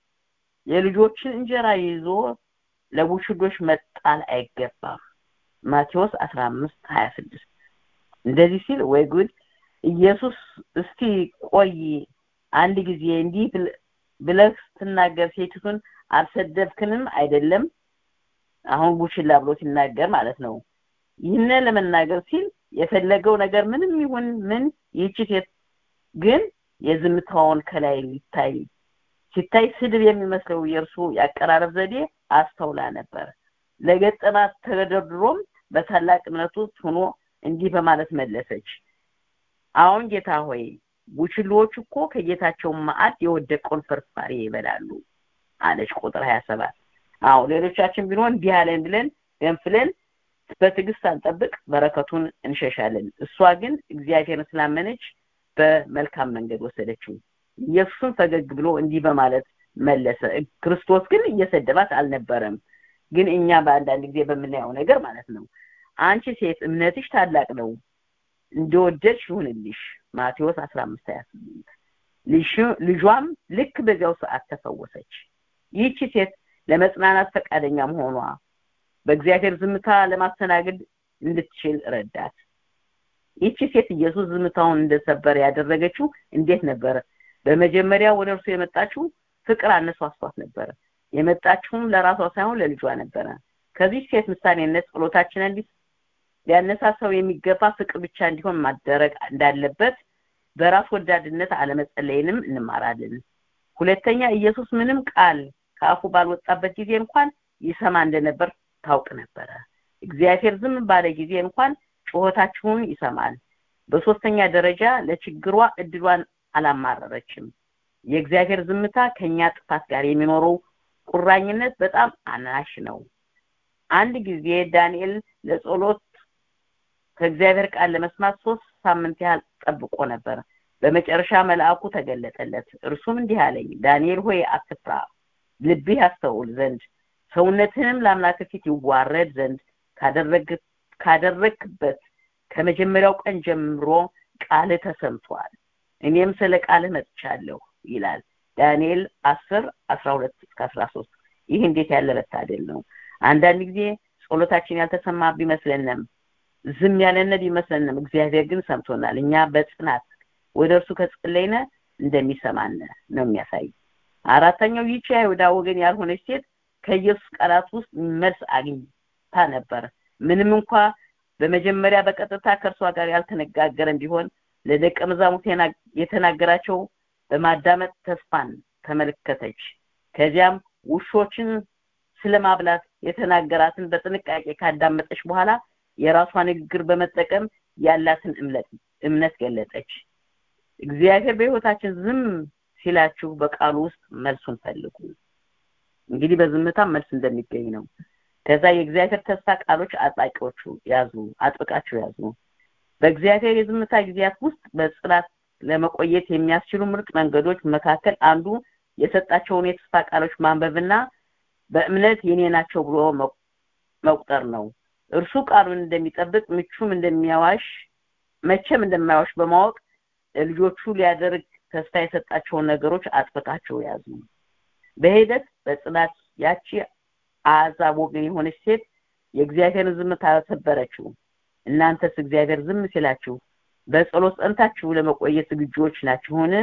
የልጆችን እንጀራ ይዞ ለቡሽዶች መጣል አይገባም ማቴዎስ 15 26 እንደዚህ ሲል ወይ ጉድ ኢየሱስ እስቲ ቆይ አንድ ጊዜ እንዲህ ብለህ ስትናገር ሴቲቱን አልሰደብክንም አይደለም አሁን ቡችላ ብሎ ሲናገር ማለት ነው ይህን ለመናገር ሲል የፈለገው ነገር ምንም ይሁን ምን ይህች ሴት ግን የዝምታውን ከላይ ሊታይ ሲታይ ስድብ የሚመስለው የእርሱ ያቀራረብ ዘዴ አስተውላ ነበር ለገጠማት ተደርድሮም በታላቅ እምነቱ ሆኖ እንዲህ በማለት መለሰች አሁን ጌታ ሆይ ቡችሎች እኮ ከጌታቸው ማዕድ የወደቀውን ፍርፋሪ ይበላሉ አለች ቁጥር 27 አዎ ሌሎቻችን ቢሆን እንዲህ አለን ብለን ገንፍለን በትዕግስት አንጠብቅ በረከቱን እንሸሻለን እሷ ግን እግዚአብሔርን ስላመነች በመልካም መንገድ ወሰደችው ኢየሱስን ፈገግ ብሎ እንዲህ በማለት መለሰ ክርስቶስ ግን እየሰደባት አልነበረም ግን እኛ በአንዳንድ ጊዜ በምናየው ነገር ማለት ነው አንቺ ሴት እምነትሽ ታላቅ ነው እንደወደድሽ ይሁንልሽ ማቴዎስ 15 28 ልጇም ልክ በዚያው ሰዓት ተፈወሰች ይህቺ ሴት ለመጽናናት ፈቃደኛ መሆኗ በእግዚአብሔር ዝምታ ለማስተናገድ እንድትችል ረዳት ይቺ ሴት ኢየሱስ ዝምታውን እንደሰበር ያደረገችው እንዴት ነበር በመጀመሪያ ወደ እርሱ የመጣችው ፍቅር አነሳስቷት ነበር የመጣችውም ለራሷ ሳይሆን ለልጇ ነበረ ከዚህ ሴት ምሳሌነት ጸሎታችንን ሊያነሳሳው የሚገባ ፍቅር ብቻ እንዲሆን ማደረግ እንዳለበት በራስ ወዳድነት አለመጸለይንም እንማራለን ሁለተኛ ኢየሱስ ምንም ቃል ከአፉ ባልወጣበት ጊዜ እንኳን ይሰማ እንደነበር ታውቅ ነበረ እግዚአብሔር ዝም ባለ ጊዜ እንኳን ጩኸታችሁን ይሰማል በሶስተኛ ደረጃ ለችግሯ እድሏን አላማረረችም የእግዚአብሔር ዝምታ ከኛ ጥፋት ጋር የሚኖረው ቁራኝነት በጣም አናሽ ነው አንድ ጊዜ ዳንኤል ለጸሎት ከእግዚአብሔር ቃል ለመስማት ሶስት ሳምንት ያህል ጠብቆ ነበር በመጨረሻ መልአኩ ተገለጠለት እርሱም እንዲህ አለኝ ዳንኤል ሆይ አትፍራ ልብህ ያስተውል ዘንድ ሰውነትህንም ለአምላክ ፊት ይዋረድ ዘንድ ካደረግክበት ከመጀመሪያው ቀን ጀምሮ ቃልህ ተሰምቷል እኔም ስለ ቃልህ መጥቻለሁ ይላል ዳንኤል 10 12 እስከ 13 ይህ እንዴት ያለ መታደል ነው አንዳንድ ጊዜ ጸሎታችን ያልተሰማ ቢመስለንም ዝም ያለነ ቢመስለንም እግዚአብሔር ግን ሰምቶናል እኛ በጽናት ወደ እርሱ ከጸለይነ እንደሚሰማን ነው የሚያሳይ አራተኛው ይቺ አይሁዳ ወገን ያልሆነች ሴት ከኢየሱስ ቃላት ውስጥ መልስ አግኝታ ነበር ምንም እንኳ በመጀመሪያ በቀጥታ ከእርሷ ጋር ያልተነጋገረን ቢሆን ለደቀ መዛሙርት የተናገራቸው በማዳመጥ ተስፋን ተመለከተች ከዚያም ውሾችን ስለማብላት የተናገራትን በጥንቃቄ ካዳመጠች በኋላ የራሷ ንግግር በመጠቀም ያላትን እምነት እምነት ገለጠች እግዚአብሔር በህይወታችን ዝም ሲላችሁ በቃሉ ውስጥ መልሱን ፈልጉ እንግዲህ በዝምታ መልስ እንደሚገኝ ነው ከዛ የእግዚአብሔር ተስፋ ቃሎች አጥባቂዎቹ ያዙ አጥብቃችሁ ያዙ በእግዚአብሔር የዝምታ ጊዜያት ውስጥ በጽናት ለመቆየት የሚያስችሉ ምርጥ መንገዶች መካከል አንዱ የሰጣቸውን የተስፋ ቃሎች ማንበብና በእምነት የኔ ናቸው ብሎ መቁጠር ነው እርሱ ቃሉን እንደሚጠብቅ ምቹም እንደሚያዋሽ መቼም እንደማያዋሽ በማወቅ ለልጆቹ ሊያደርግ ተስፋ የሰጣቸውን ነገሮች አጥብቃቸው ያዙ በሂደት በጽናት ያቺ አዛብ ወገን የሆነች ሴት የእግዚአብሔርን ዝምታ ሰበረችው እናንተስ እግዚአብሔር ዝም ሲላችሁ በጸሎት ጸንታችሁ ለመቆየት ዝግጁዎች ናችሁን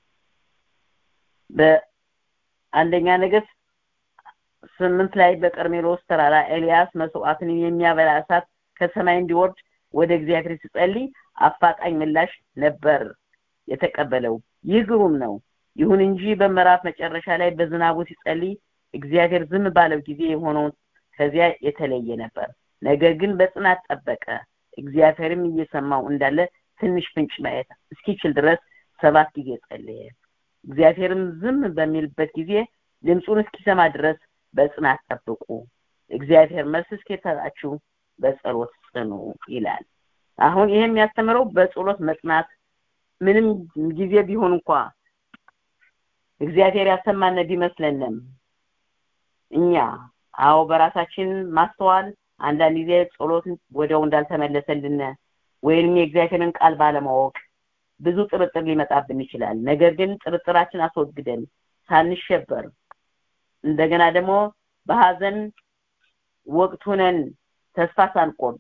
በአንደኛ ነገስት ስምንት ላይ በቀርሜሎስ ተራራ ኤልያስ መስዋዕትን የሚያበላ እሳት ከሰማይ እንዲወርድ ወደ እግዚአብሔር ሲጸልይ አፋጣኝ ምላሽ ነበር የተቀበለው ይህ ግሩም ነው ይሁን እንጂ በምዕራፍ መጨረሻ ላይ በዝናቡ ሲጸልይ እግዚአብሔር ዝም ባለው ጊዜ የሆነውን ከዚያ የተለየ ነበር ነገር ግን በጽናት ጠበቀ እግዚአብሔርም እየሰማው እንዳለ ትንሽ ፍንጭ ማየት እስኪችል ድረስ ሰባት ጊዜ ጸለየ እግዚአብሔርም ዝም በሚልበት ጊዜ ድምፁን እስኪሰማ ድረስ በጽናት ጠብቁ እግዚአብሔር መልስ እስኪሰጣችሁ በጸሎት ጽኑ ይላል አሁን ይሄ የሚያስተምረው በጸሎት መጽናት ምንም ጊዜ ቢሆን እንኳ እግዚአብሔር ያሰማነ ቢመስለንም እኛ አዎ በራሳችን ማስተዋል አንዳንድ ጊዜ ጸሎት ወዲያው እንዳልተመለሰልን ወይንም የእግዚአብሔርን ቃል ባለማወቅ ብዙ ጥርጥር ሊመጣብን ይችላል ነገር ግን ጥርጥራችን አስወግደን ሳንሸበር እንደገና ደግሞ በሀዘን ወቅት ሁነን ተስፋ ሳንቆርጥ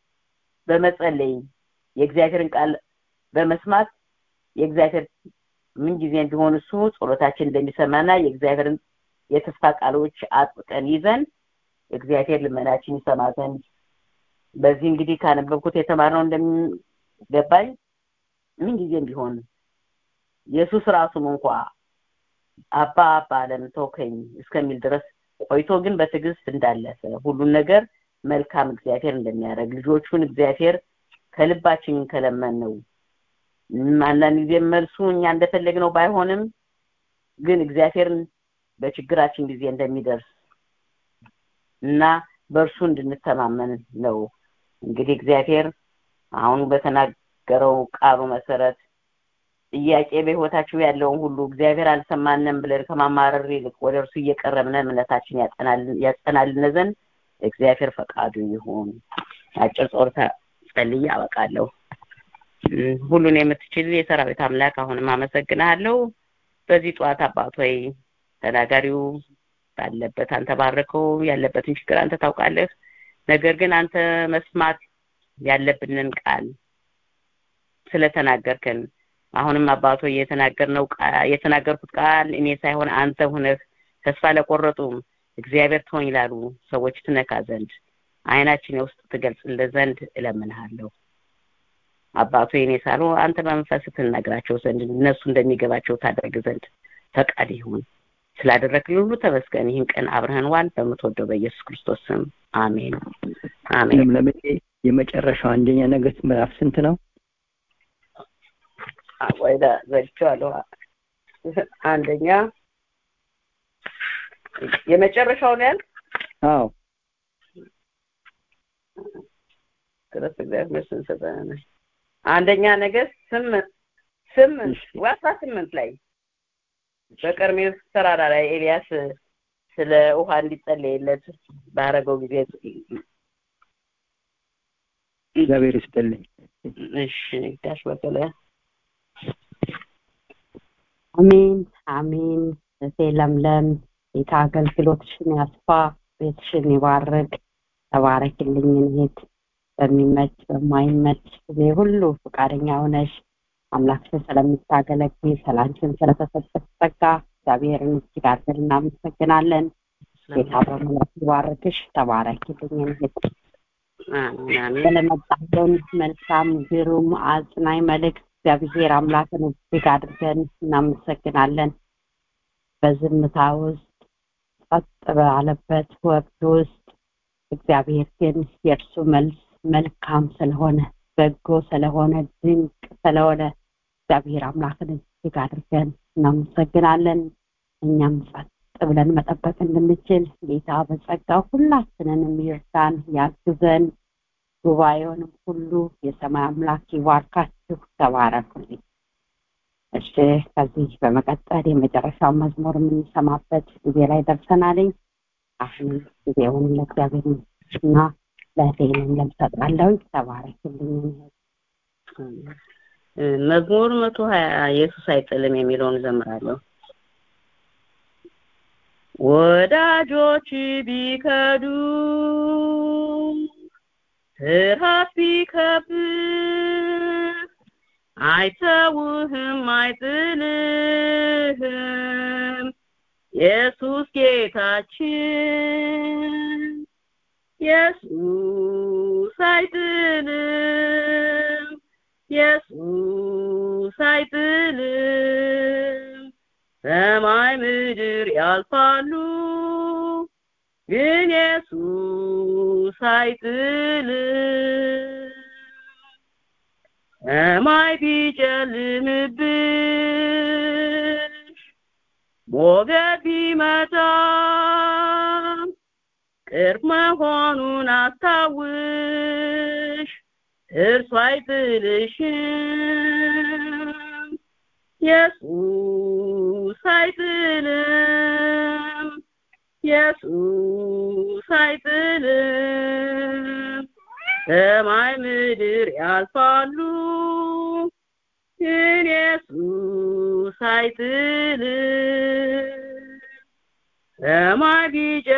በመጸለይ የእግዚአብሔርን ቃል በመስማት የእግዚአብሔር ምን ጊዜ ቢሆን እሱ ጸሎታችን እንደሚሰማና የእግዚአብሔርን የተስፋ ቃሎች አጥብቀን ይዘን እግዚአብሔር ልመናችን ይሰማ ዘንድ በዚህ እንግዲህ ካነበብኩት የተማርነው እንደሚገባኝ ምን ጊዜም ቢሆን ኢየሱስ ራሱም እንኳ አባ አባ ለምን ተውከኝ እስከሚል ድረስ ቆይቶ ግን በትዕግስት እንዳለፈ ሁሉን ነገር መልካም እግዚአብሔር እንደሚያደርግ ልጆቹን እግዚአብሔር ከልባችን ከለመን ነው አንዳንድ ጊዜ መልሱ እኛ እንደፈለግነው ባይሆንም ግን እግዚአብሔርን በችግራችን ጊዜ እንደሚደርስ እና በእርሱ እንድንተማመን ነው እንግዲህ እግዚአብሔር አሁን በተናገረው ቃሉ መሰረት ጥያቄ በህይወታችሁ ያለውን ሁሉ እግዚአብሔር አልሰማንም ብለን ከማማረር ይልቅ ወደ እርሱ እየቀረብን እምነታችን ያጸናልን ዘንድ እግዚአብሔር ፈቃዱ ይሁን አጭር ጾርታ ጸልዬ አበቃለሁ ሁሉን የምትችል የሰራዊት አምላክ አሁንም አመሰግናለሁ በዚህ ጠዋት አባት ሆይ ተናጋሪው ባለበት አንተ ባረከው ያለበትን ችግር አንተ ታውቃለህ ነገር ግን አንተ መስማት ያለብንን ቃል ስለተናገርከን አሁንም አባቶ የተናገርነው የተናገርኩት ቃል እኔ ሳይሆን አንተ ሁነህ ተስፋ ለቆረጡም እግዚአብሔር ትሆኝ ላሉ ሰዎች ትነካ ዘንድ አይናችን የውስጥ ትገልጽልን ዘንድ እለምንሃለሁ አባቶ የኔ ሳሉ አንተ በመንፈስ ትነግራቸው ዘንድ እነሱ እንደሚገባቸው ታደርግ ዘንድ ፈቃድ ይሁን ስላደረግልን ሁሉ ተመስገን ይህን ቀን አብረህን ዋል በምትወደው በኢየሱስ ክርስቶስ ስም አሜን አሜን
ለምለም የመጨረሻው አንደኛ ነገስት ምዕራፍ ስንት ነው
ወይዳ ዘግቼዋለሁ አንደኛ የመጨረሻው ነው ያልክ
አዎ
ክርስቶስ እግዚአብሔር መስን ሰጠነ አንደኛ ነገስት ስምንት ስምንት ወይ አስራ ስምንት ላይ በቀርሜሎስ ተራራ ላይ ኤልያስ ስለ ውሃ እንዲጸለይለት ባረገው ጊዜ
እግዚአብሔር ይስጥልኝ
እሺ ዳሽ በቀለ
አሜን አሜን እቴ ለምለም ጌታ አገልግሎትሽን ያስፋ ቤትሽን ይባርክ ተባረክልኝ እህት በሚመች በማይመች ጊዜ ሁሉ ፈቃደኛ ሆነሽ አምላክሽን ስለምታገለግል ሰላንችን ስለተሰጠች ጸጋ እግዚአብሔርን እጅግ አድርገን እናመሰግናለን ጌታ በሙላት ይባርክሽ ተባረክልኝ እህት ስለመጣለን መልካም ግሩም አጽናኝ መልእክት እግዚአብሔር አምላክን እጅግ አድርገን እናመሰግናለን በዝምታ ውስጥ ጸጥ ባለበት ወቅት ውስጥ እግዚአብሔር ግን የእርሱ መልስ መልካም ስለሆነ በጎ ስለሆነ ድንቅ ስለሆነ እግዚአብሔር አምላክን እጅግ አድርገን እናመሰግናለን እኛም ጸጥ ብለን መጠበቅ እንድንችል ጌታ በጸጋው ሁላችንንም ይርዳን ያግዘን ጉባኤውንም ሁሉ የሰማይ አምላክ ይባርካችሁ ተባረኩልኝ እሺ ከዚህ በመቀጠል የመጨረሻው መዝሙር የምንሰማበት ጊዜ ላይ ደርሰናልኝ አሁንም ጊዜውን ለእግዚአብሔር እና ለእህቴንም ለምሰጣለሁ ተባረክልኝ
መዝሙር መቶ ሀያ ኢየሱስ አይጥልም የሚለውን ዘምራለሁ ወዳጆች ቢከዱ ፍርሃት ቢከብህ አይተውህም አይጥልህም ኢየሱስ ጌታችን ኢየሱስ አይጥልም ኢየሱስ አይጥልም ሰማይ ምድር ያልፋሉ ግን ኢየሱስ አይጥልም ሰማይ ቢጨልምብሽ ሞገድ ቢመጣ ቅርብ መሆኑን አስታውሽ እርሱ አይጥልሽም ኢየሱስ አይጥልም ኢየሱስ አይጥልም ሰማይ ምድር ያልፋሉ ግን ኢየሱስ አይጥልም ሰማይ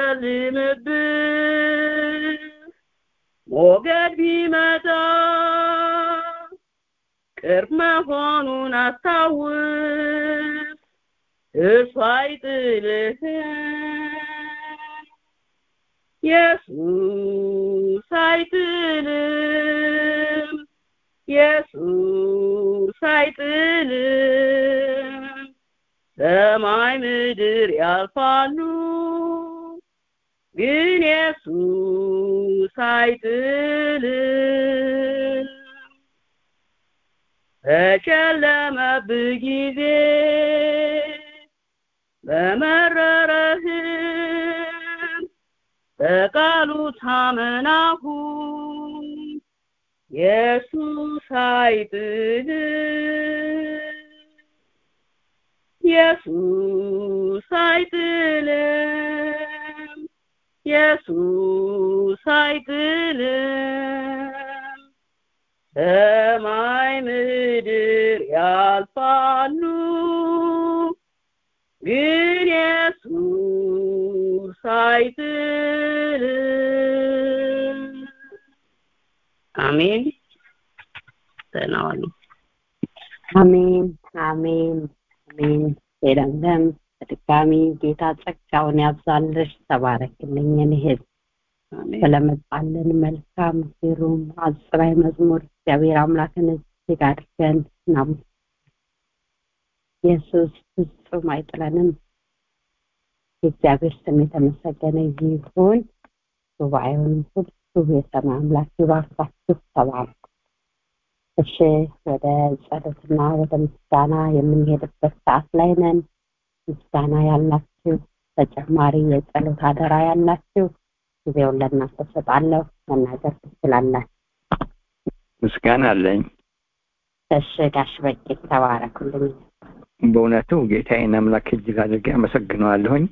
ቢጨልምብህ ሞገድ ቢመጣ ቅርብ መሆኑን አስታውስ እርሱ አይጥልህም ኢየሱስ አይጥልም ኢየሱስ አይጥልም ሰማይ ምድር ያልፋሉ ግን ኢየሱስ አይጥልም በጨለመብህ ጊዜ በመረረህም በቃሉ ታመናሁ ኢየሱስ አይጥልም ኢየሱስ አይጥልም ኢየሱስ አይጥልም ሰማይ ምድር ያልፋሉ ግን ኢየሱስ አይጥልም አሜን ደህና ዋሉ
አሜን አሜን አሜን የለምለም በድጋሚ ጌታ ጸጋውን ያብዛልሽ ተባረክልኝ እህት ስለመጣልን መልካም ግሩም አጽራይ መዝሙር እግዚአብሔር አምላክን እጅግ አድርገን ናም ኢየሱስ ፍጹም አይጥለንም የእግዚአብሔር ስም የተመሰገነ ይሁን ጉባኤውን ሁሉ የሰማይ አምላክ ይባርካችሁ ተባረኩ እሺ ወደ ጸሎትና ወደ ምስጋና የምንሄድበት ሰዓት ላይ ነን ምስጋና ያላችሁ ተጨማሪ የጸሎት አደራ ያላችሁ ጊዜውን ለእናንተ ሰጣለሁ መናገር ትችላላችሁ
ምስጋና አለኝ
እሺ ጋሽ በቄ ተባረኩልኝ
በእውነቱ ጌታዬን አምላክ እጅግ አድርጌ አመሰግነዋለሁኝ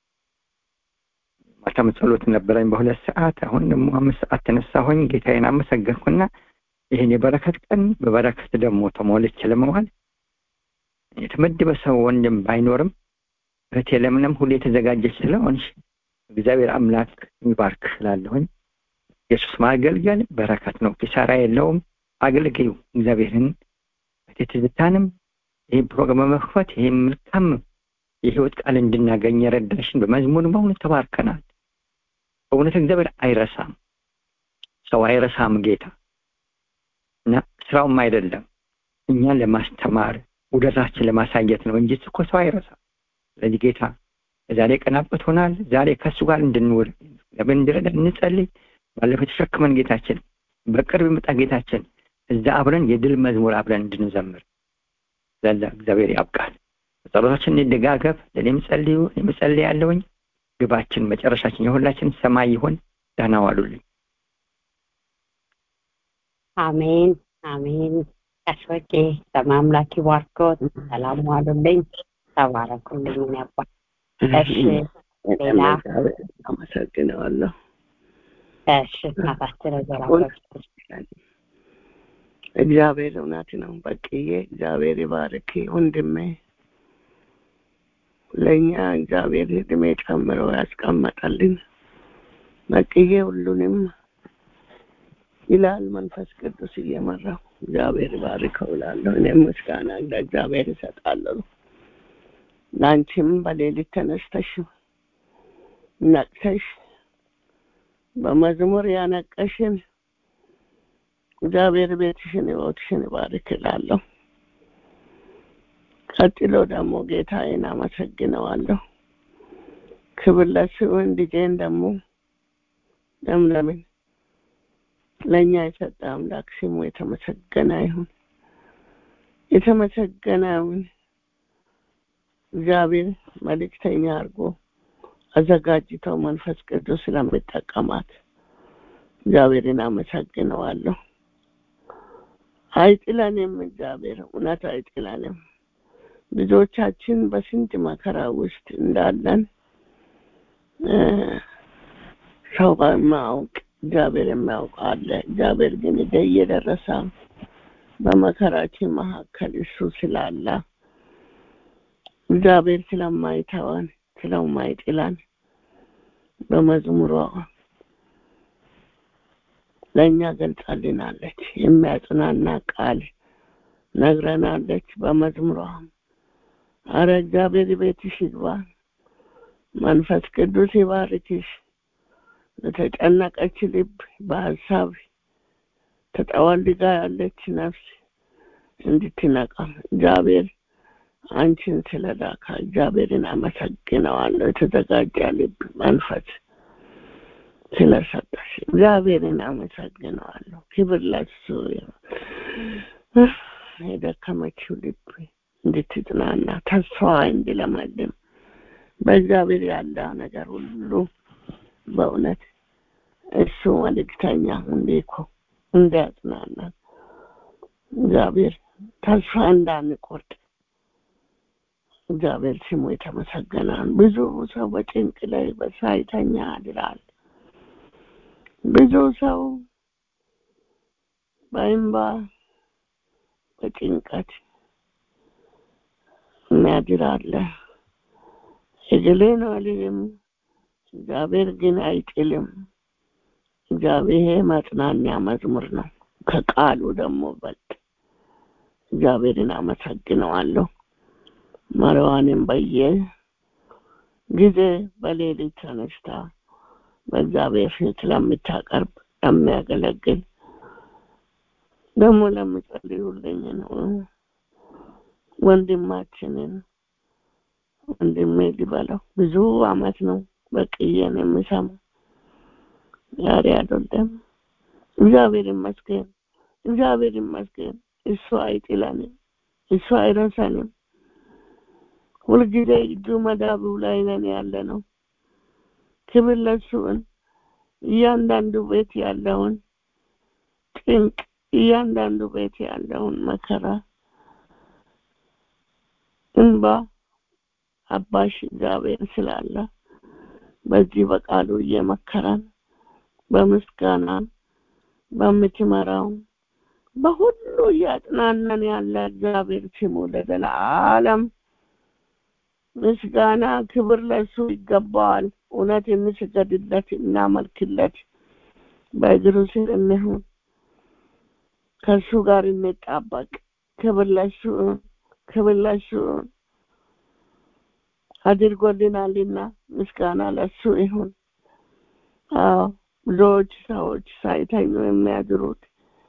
ማታም ጸሎት ነበረኝ በሁለት ሰዓት አሁን ደግሞ አምስት ሰዓት ተነሳሁኝ ጌታዬን አመሰገንኩና ይህን የበረከት ቀን በበረከት ደግሞ ተሞልቼ ለመዋል የተመደበ ሰው ወንድም ባይኖርም እህቴ ለምለም ሁሌ የተዘጋጀች ስለሆንሽ እግዚአብሔር አምላክ ይባርክ ስላለሁኝ ኢየሱስ ማገልገል በረከት ነው ኪሳራ የለውም አገልግዩ እግዚአብሔርን እህቴ ትዝታንም ይህ ፕሮግራም በመክፈት ይህ መልካም የህይወት ቃል እንድናገኝ የረዳሽን በመዝሙር በእውነት ተባርከናል በእውነት እግዚአብሔር አይረሳም ሰው አይረሳም ጌታ እና ስራውም አይደለም እኛን ለማስተማር ውደታችን ለማሳየት ነው እንጂ እኮ ሰው አይረሳም ስለዚህ ጌታ ዛሬ ቀናበት ሆናል ዛሬ ከእሱ ጋር እንድንውል ለምን እንድረዳ እንጸልይ ባለፈው የተሸክመን ጌታችን በቅርብ ይመጣ ጌታችን እዛ አብረን የድል መዝሙር አብረን እንድንዘምር ዘላ እግዚአብሔር ያብቃል በጸሎታችን እንደጋገብ ለእኔም ጸልዩ እኔም ጸልያለሁኝ ግባችን መጨረሻችን የሁላችን ሰማይ ይሆን ደህና ዋሉልኝ
አሜን አሜን ቀሽወቄ ሰማይ አምላክ ይባርኮት ሰላም ዋሉልኝ ተባረኩልኝ ያባ እሺ ሌላ
አመሰግነዋለሁ
እሺ እናታችን ዘራ
እግዚአብሔር እውነት ነው በቅዬ እግዚአብሔር ይባርክ ወንድሜ ለእኛ እግዚአብሔር እድሜ ጨምሮ ያስቀመጠልን በቅዬ ሁሉንም ይላል መንፈስ ቅዱስ እየመራው እግዚአብሔር ባርከው እላለሁ እኔም ምስጋና ለእግዚአብሔር እሰጣለሁ ለአንቺም በሌሊት ተነስተሽ ነቅተሽ በመዝሙር ያነቀሽን እግዚአብሔር ቤትሽን ህይወትሽን ይባርክ እላለሁ ቀጥሎ ደግሞ ጌታዬን አመሰግነዋለሁ ክብር ለስውን ልጄን ደግሞ ለምለምን ለእኛ የሰጠ አምላክ ስሙ የተመሰገነ ይሁን የተመሰገነውን እግዚአብሔር መልእክተኛ አድርጎ አዘጋጅተው መንፈስ ቅዱስ ስለሚጠቀማት እግዚአብሔርን አመሰግነዋለሁ አይጥለንም እግዚአብሔር እውነት አይጥለንም ብዙዎቻችን በስንት መከራ ውስጥ እንዳለን
እ፣ ሰው በማያውቅ እግዚአብሔር የሚያውቅ አለ። እግዚአብሔር ግን ደ- እየደረሰ በመከራችን መካከል እሱ ስላለ እግዚአብሔር ስለማይተወን ስለማይጥለን በመዝሙሯ ለእኛ ገልጻልናለች። የሚያጽናና ቃል ነግረናለች። በመዝሙሯ አረ እግዚአብሔር ቤትሽ ይግባ፣ መንፈስ ቅዱስ ይባርክሽ። ለተጨነቀች ልብ በሀሳብ ተጠወልጋ ያለች ነፍስ እንድትነቃ እግዚአብሔር አንቺን ስለላካ እግዚአብሔርን አመሰግነዋለሁ። የተዘጋጀ ልብ መንፈስ ስለሰጠሽ እግዚአብሔርን አመሰግነዋለሁ። ክብር ለሱ ይሁን። የደከመችው ልብ እንድትጽናና ተስፋ እንዲለመልም በእግዚአብሔር ያለ ነገር ሁሉ በእውነት እሱ መልእክተኛ እንዲኮ እንዲያጽናናን እግዚአብሔር ተስፋ እንዳንቆርጥ እግዚአብሔር ስሙ የተመሰገናል። ብዙ ሰው በጭንቅ ላይ በሳይተኛ ያድራል። ብዙ ሰው በእንባ በጭንቀት የሚያድር አለ። እገሌ ነው አልልም፣ እግዚአብሔር ግን አይጥልም። እግዚአብሔር መጽናኛ መዝሙር ነው። ከቃሉ ደግሞ በልጥ እግዚአብሔርን አመሰግነዋለሁ። መሪዋንም በየ ጊዜ በሌሊት ተነስታ በእግዚአብሔር ፊት ለምታቀርብ ለሚያገለግል ደግሞ ለምጸልዩልኝ ነው ወንድማችንን ወንድሜ ሊበለው ብዙ አመት ነው በቅየን የሚሰማ ዛሬ አይደለም። እግዚአብሔር ይመስገን፣ እግዚአብሔር ይመስገን። እሱ አይጥለንም፣ እሱ አይረሳንም። ሁልጊዜ እጁ መዳቡ ላይ ነን ያለ ነው። ክብር ለሱን እያንዳንዱ ቤት ያለውን ጭንቅ፣ እያንዳንዱ ቤት ያለውን መከራ፣ እንባ አባሽ እግዚአብሔር ስላለ በዚህ በቃሉ እየመከረን በምስጋና በምትመራው በሁሉ እያጽናናን ያለ እግዚአብሔር ስሙ ለዘላለም ምስጋና ክብር ለሱ ይገባዋል። እውነት እንስገድለት፣ እናመልክለት፣ በእግሩ ስር እንሁን፣ ከእሱ ጋር እንጣበቅ። ክብር ለሱ ክብር ለሱ አድርጎልናልና ምስጋና ለሱ ይሁን። አዎ ብዙዎች ሰዎች ሳይተኙ የሚያድሩት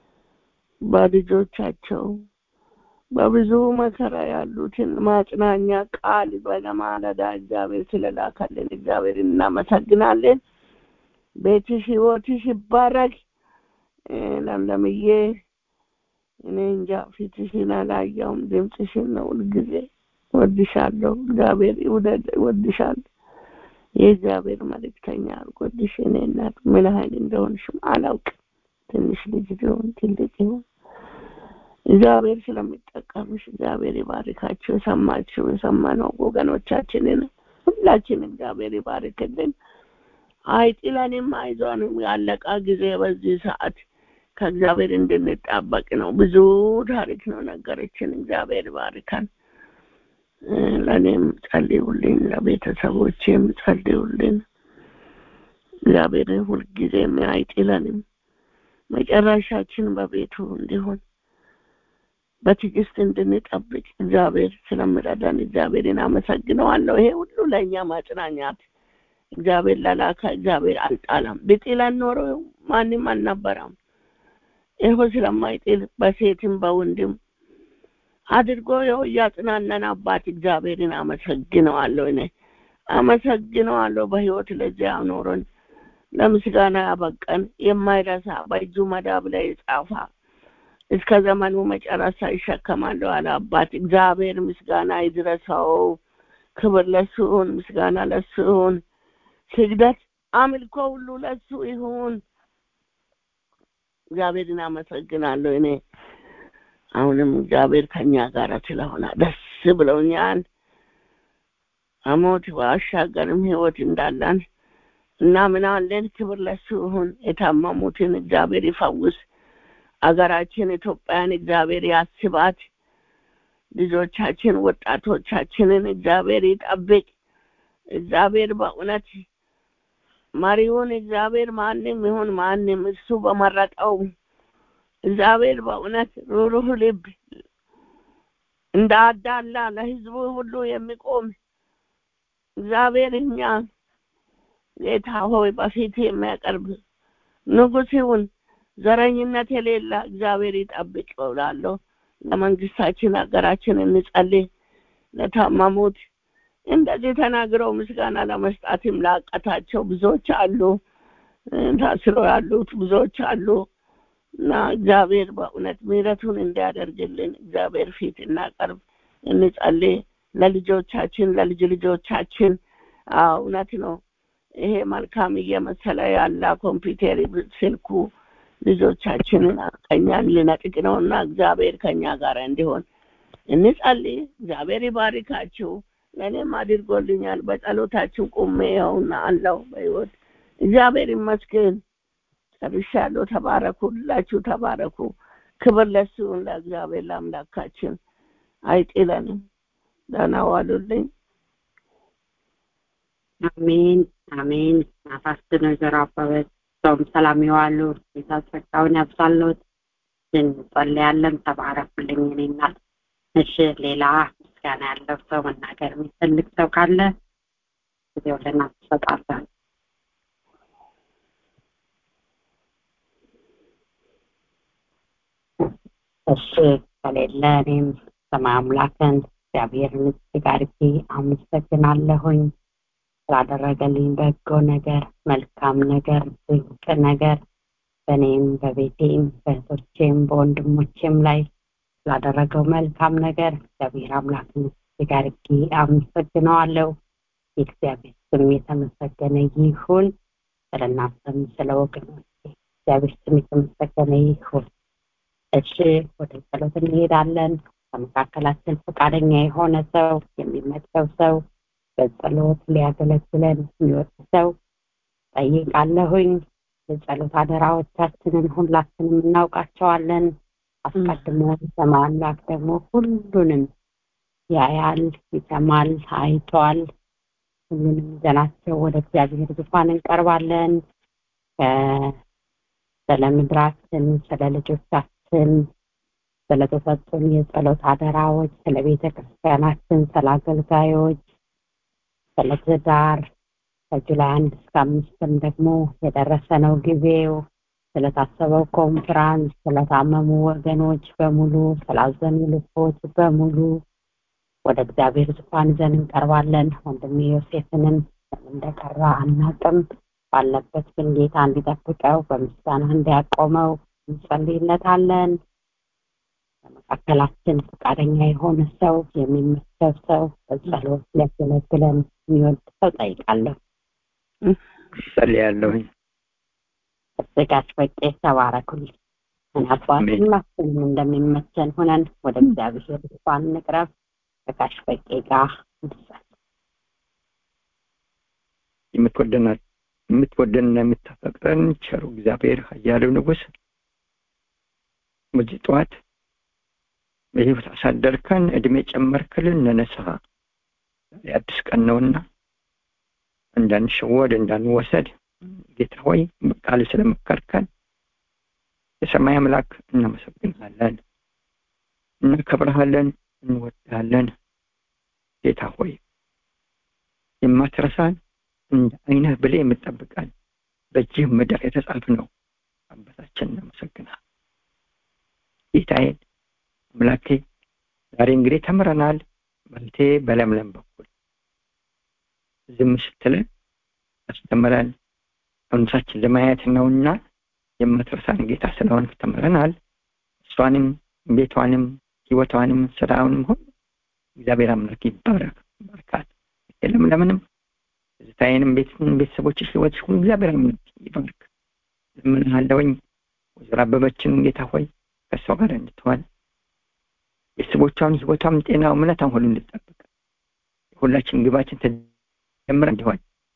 በልጆቻቸው በብዙ መከራ ያሉትን ማጽናኛ ቃል በለማለዳ እግዚአብሔር ስለላከልን እግዚአብሔር እናመሰግናለን። ቤትሽ ህይወትሽ ይባረክ። ለምለምዬ እኔ እንጃ ፊትሽን አላየውም፣ ድምፅሽን ነው ሁልጊዜ ወድሻለሁ። እግዚአብሔር ይውደድ፣ ወድሻለሁ። የእግዚአብሔር መልእክተኛ አድርጎልሽ እኔ እናት ምን ያህል እንደሆንሽም አላውቅም። ትንሽ ልጅ ሊሆን ትልቅ ይሆን እግዚአብሔር ስለሚጠቀምሽ እግዚአብሔር ይባርካችሁ። የሰማችሁ የሰማነው ወገኖቻችንን ሁላችን እግዚአብሔር ይባርክልን። አይጥለንም፣ አይዞንም። ያለቃ ጊዜ በዚህ ሰዓት ከእግዚአብሔር እንድንጣበቅ ነው። ብዙ ታሪክ ነው ነገረችን። እግዚአብሔር ይባርካል። ለእኔም ጸልዩልኝ፣ ለቤተሰቦቼም ጸልዩልን። እግዚአብሔር ሁልጊዜም አይጥለንም። መጨረሻችን በቤቱ እንዲሆን በትዕግስት እንድንጠብቅ እግዚአብሔር ስለምረዳን እግዚአብሔርን አመሰግነዋለሁ። ይሄ ሁሉ ለእኛ ማጽናኛት እግዚአብሔር ለላካ እግዚአብሔር አልጣላም። ብጥለን ኖሮ ማንም አልነበረም። ይኸው ስለማይጥል በሴትም በወንድም አድርጎ ይኸው እያጽናነን አባት እግዚአብሔርን አመሰግነዋለሁ። እኔ አመሰግነዋለሁ በህይወት ለዚያ አኖረን ለምስጋና ያበቀን የማይረሳ በእጁ መዳብ ላይ የጻፋ እስከ ዘመኑ መጨረሻ ይሸከማለሁ አለ አባት እግዚአብሔር ምስጋና ይድረሰው። ክብር ለሱ ይሁን፣ ምስጋና ለሱ ይሁን፣ ስግደት አምልኮ ሁሉ ለሱ ይሁን። እግዚአብሔርን አመሰግናለሁ። እኔ አሁንም እግዚአብሔር ከኛ ጋር ስለሆነ ደስ ብለውኛል። አሞት ባሻገርም ህይወት እንዳለን እና ምን አለን ክብር ለሱ ይሁን የታመሙትን እግዚአብሔር ይፈውስ አገራችን ኢትዮጵያን እግዚአብሔር ያስባት ልጆቻችን ወጣቶቻችንን እግዚአብሔር ይጠብቅ እግዚአብሔር በእውነት መሪውን እግዚአብሔር ማንም ይሁን ማንም እሱ በመረጠው እግዚአብሔር በእውነት ሩሩህ ልብ እንዳዳላ ለህዝቡ ሁሉ የሚቆም እግዚአብሔር እኛ ጌታ ሆይ በፊት የሚያቀርብ ንጉሥ ይሁን ዘረኝነት የሌለ እግዚአብሔር ይጠብቅ እላለሁ ለመንግስታችን ሀገራችን እንጸልይ ለታመሙት እንደዚህ ተናግረው ምስጋና ለመስጣትም ላቀታቸው ብዙዎች አሉ ታስሮ ያሉት ብዙዎች አሉ እና እግዚአብሔር በእውነት ምሕረቱን እንዲያደርግልን እግዚአብሔር ፊት እናቀርብ እንጸልይ ለልጆቻችን ለልጅ ልጆቻችን እውነት ነው ይሄ መልካም እየመሰለ ያለ ኮምፒውተር ስልኩ ልጆቻችንን ከኛን ሊነጥቅ ነው እና እግዚአብሔር ከኛ ጋር እንዲሆን እንጸልይ እግዚአብሔር ይባርካችሁ ለእኔም አድርጎልኛል በጸሎታችሁ ቁሜ ይኸውና አለው በህይወት እግዚአብሔር ይመስገን ጨርሻለሁ ተባረኩ ሁላችሁ ተባረኩ ክብር ለሱ ለእግዚአብሔር ለአምላካችን አይጥለንም ደህና ዋሉልኝ
አሜን አሜን ናፋስት ወይዘሮ አበበች ሰውም ሰላም ይዋሉ ጌታ ጸጋውን ያብዛሎት እንጸልያለን ተባረኩልኝ እኔ እናት እሺ ሌላ ምስጋና ያለው ሰው መናገር የሚፈልግ ሰው ካለ ጊዜው ለእናት ትሰጣለን እሺ ከሌለ እኔም ሰማይ አምላክን እግዚአብሔርን እጅግ አድርጌ አመሰግናለሁኝ ስላደረገልኝ በጎ ነገር መልካም ነገር ድንቅ ነገር በእኔም በቤቴም በእህቶቼም በወንድሞቼም ላይ ስላደረገው መልካም ነገር እግዚአብሔር አምላክን እጅግ አድርጌ አመሰግነዋለሁ የእግዚአብሔር ስም የተመሰገነ ይሁን ስለ እናንተም ስለ ወገኖች እግዚአብሔር ስም የተመሰገነ ይሁን እሺ ወደ ጸሎት እንሄዳለን ከመካከላችን ፈቃደኛ የሆነ ሰው የሚመቸው ሰው በጸሎት ሊያገለግለን የሚወድ ሰው ጠይቃለሁኝ የጸሎት አደራዎቻችንን ሁላችንም እናውቃቸዋለን አስቀድሞ ሰማይ አምላክ ደግሞ ሁሉንም ያያል ይሰማል አይቷል ሁሉንም ይዘናቸው ወደ እግዚአብሔር ዙፋን እንቀርባለን ስለ ምድራችን ስለ ልጆቻችን ስለተሰጡን የጸሎት አደራዎች ስለ ቤተ ክርስቲያናችን ስለ አገልጋዮች ስለ ትዳር ከጁላይ አንድ እስከ አምስትም ደግሞ የደረሰ ነው ጊዜው ስለታሰበው ኮንፍራንስ ስለታመሙ ወገኖች በሙሉ ስላዘኑ ልቦች በሙሉ ወደ እግዚአብሔር ዙፋን ይዘን እንቀርባለን ወንድሜ ዮሴፍንም እንደቀራ አናቅም ባለበት ግን ጌታ እንዲጠብቀው በምስጋና እንዲያቆመው እንጸልይለታለን በመካከላችን ፈቃደኛ የሆነ ሰው የሚመቸው ሰው በጸሎት ሊያገለግለን የሚወድ ሰው ጠይቃለሁ
ጸልያለሁኝ
እዝጋጅ በቄ ተባረኩልኝ አባት ሁላችንም እንደሚመቸን ሆነን ወደ እግዚአብሔር ዙፋን እንቅረብ ከጋሽ በቄ ጋር እንድጸል
የምትወደናት የምትወደንና የምታፈቅረን ቸሩ እግዚአብሔር ኃያሉ ንጉሥ በዚህ ጠዋት በህይወት አሳደርከን እድሜ ጨመርክልን ለነስሐ ዛሬ አዲስ ቀን ነውና እንዳንሸወድ እንዳንወሰድ ጌታ ሆይ በቃል ስለመከርከን የሰማይ አምላክ እናመሰግናለን እናከብረሃለን እንወዳለን ጌታ ሆይ የማትረሳን እንደ አይነህ ብለ የምጠብቀን በእጅህ ምድር የተጻፍ ነው አባታችን እናመሰግናል ጌታዬን አምላኬ ዛሬ እንግዲህ ተምረናል በልቴ በለምለም በኩል ዝም ስትለን አስተምረን እውነታችን ለማየት ነውና የማትረሳን ጌታ ስለሆን ተምረናል እሷንም ቤቷንም ህይወቷንም ስራውንም ሁሉ እግዚአብሔር አምላክ ይባረክ ባርካት ለምለምንም ዝታዬንም ቤተሰቦችሽ ህይወትሽ ሁሉ እግዚአብሔር አምላክ ይባርክ ለምንሃለውኝ ወይዘሮ አበበችን ጌታ ሆይ ከእሷ ጋር እንድትሆን ቤተሰቦቿን ህይወቷም ጤናው እምነቷም ሁሉ እንድጠብቅ ሁላችን ግባችን ተጀምረ እንዲሆን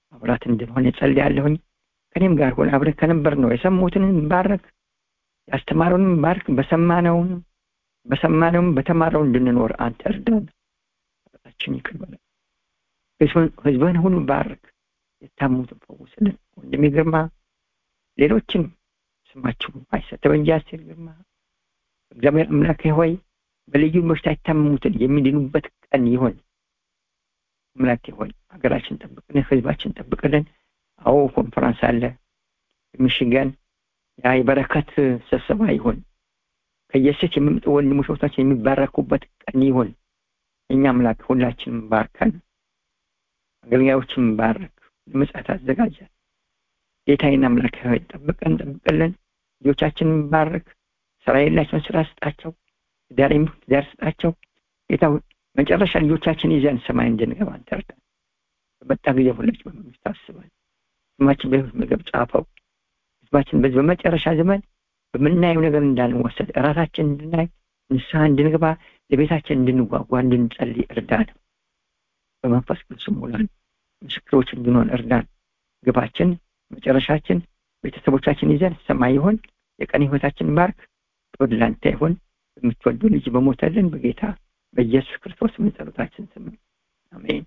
አብራት እንድንሆን እጸልያለሁኝ። ከኔም ጋር ሆነ አብረን ከነበር ነው የሰሙትን ባረክ፣ ያስተማረውንም ባርክ። በሰማነውን በሰማነውም በተማረው እንድንኖር አንተ እርዳን። ኃጢአታችን ይቅር በለን። ህዝብህን ሁሉ ባርክ፣ የታሙትን ፈውስልን። ወንድሜ ግርማ፣ ሌሎችን ስማቸው አይሰተበ እንጂ አስቴር ግርማ እግዚአብሔር አምላክ ሆይ በልዩ በሽታ የታመሙትን የሚድኑበት ቀን ይሆን። አምላኬ ሆይ ሀገራችን ጠብቅልን፣ ህዝባችን ጠብቅልን። አዎ ኮንፈረንስ አለ ሚሽገን ያ የበረከት ስብሰባ ይሆን። ከየሴት የሚመጡ ወንድሞች እህቶቻችን የሚባረኩበት ቀን ይሆን። እኛ አምላክ ሁላችንም ባርከን፣ አገልጋዮችን ባረክ፣ ለምጽአት አዘጋጃል። ጌታዬን አምላክ ሆይ ጠብቀን ጠብቅልን። ልጆቻችንን ባርክ። ስራ የላቸውን ስራ ስጣቸው። ትዳር የሚሆን ትዳር ስጣቸው። ጌታ መጨረሻ ልጆቻችን ይዘን ሰማይ እንድንገባ አንተርዳን። በመጣ ጊዜ ሁላችን በመንግስት አስበን ስማችን በህይወት መዝገብ ጻፈው። ህዝባችን በዚህ በመጨረሻ ዘመን በምናየው ነገር እንዳንወሰድ እራሳችን እንድናይ ንስሐ እንድንገባ ለቤታችን እንድንጓጓ እንድንጸልይ እርዳን። በመንፈስ ቅዱስ ሙላን። ምስክሮች እንድንሆን እርዳን። ግባችን መጨረሻችን ቤተሰቦቻችን ይዘን ሰማይ ይሆን። የቀን ህይወታችን ባርክ። ክብር ላንተ ይሁን። በምትወዱ ልጅ በሞተልን በጌታ በኢየሱስ ክርስቶስ ምን ጸሎታችን ስም አሜን።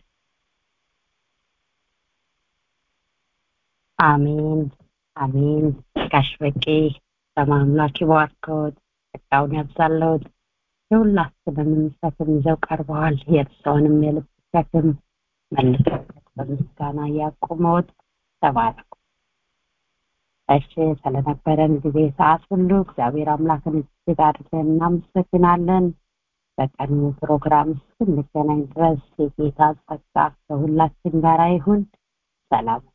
አሜን አሜን። ጋሽ በቄ በማምላክ ይባርከዎት፣ ጸጋውን ያብዛለዎት። የሁላችንም ሸክም ይዘው ቀርበዋል። የእርስዎንም የልብ ሸክም መልሰው በምስጋና ያቁመዎት። ተባረኩ። እሺ፣ ስለነበረን ጊዜ ሰዓት ሁሉ እግዚአብሔር አምላክን እጅግ አድርገን እናመሰግናለን። በቀኑ ፕሮግራም እስክንገናኝ ድረስ የጌታ ጸጋ ከሁላችን ጋር ይሁን። ሰላም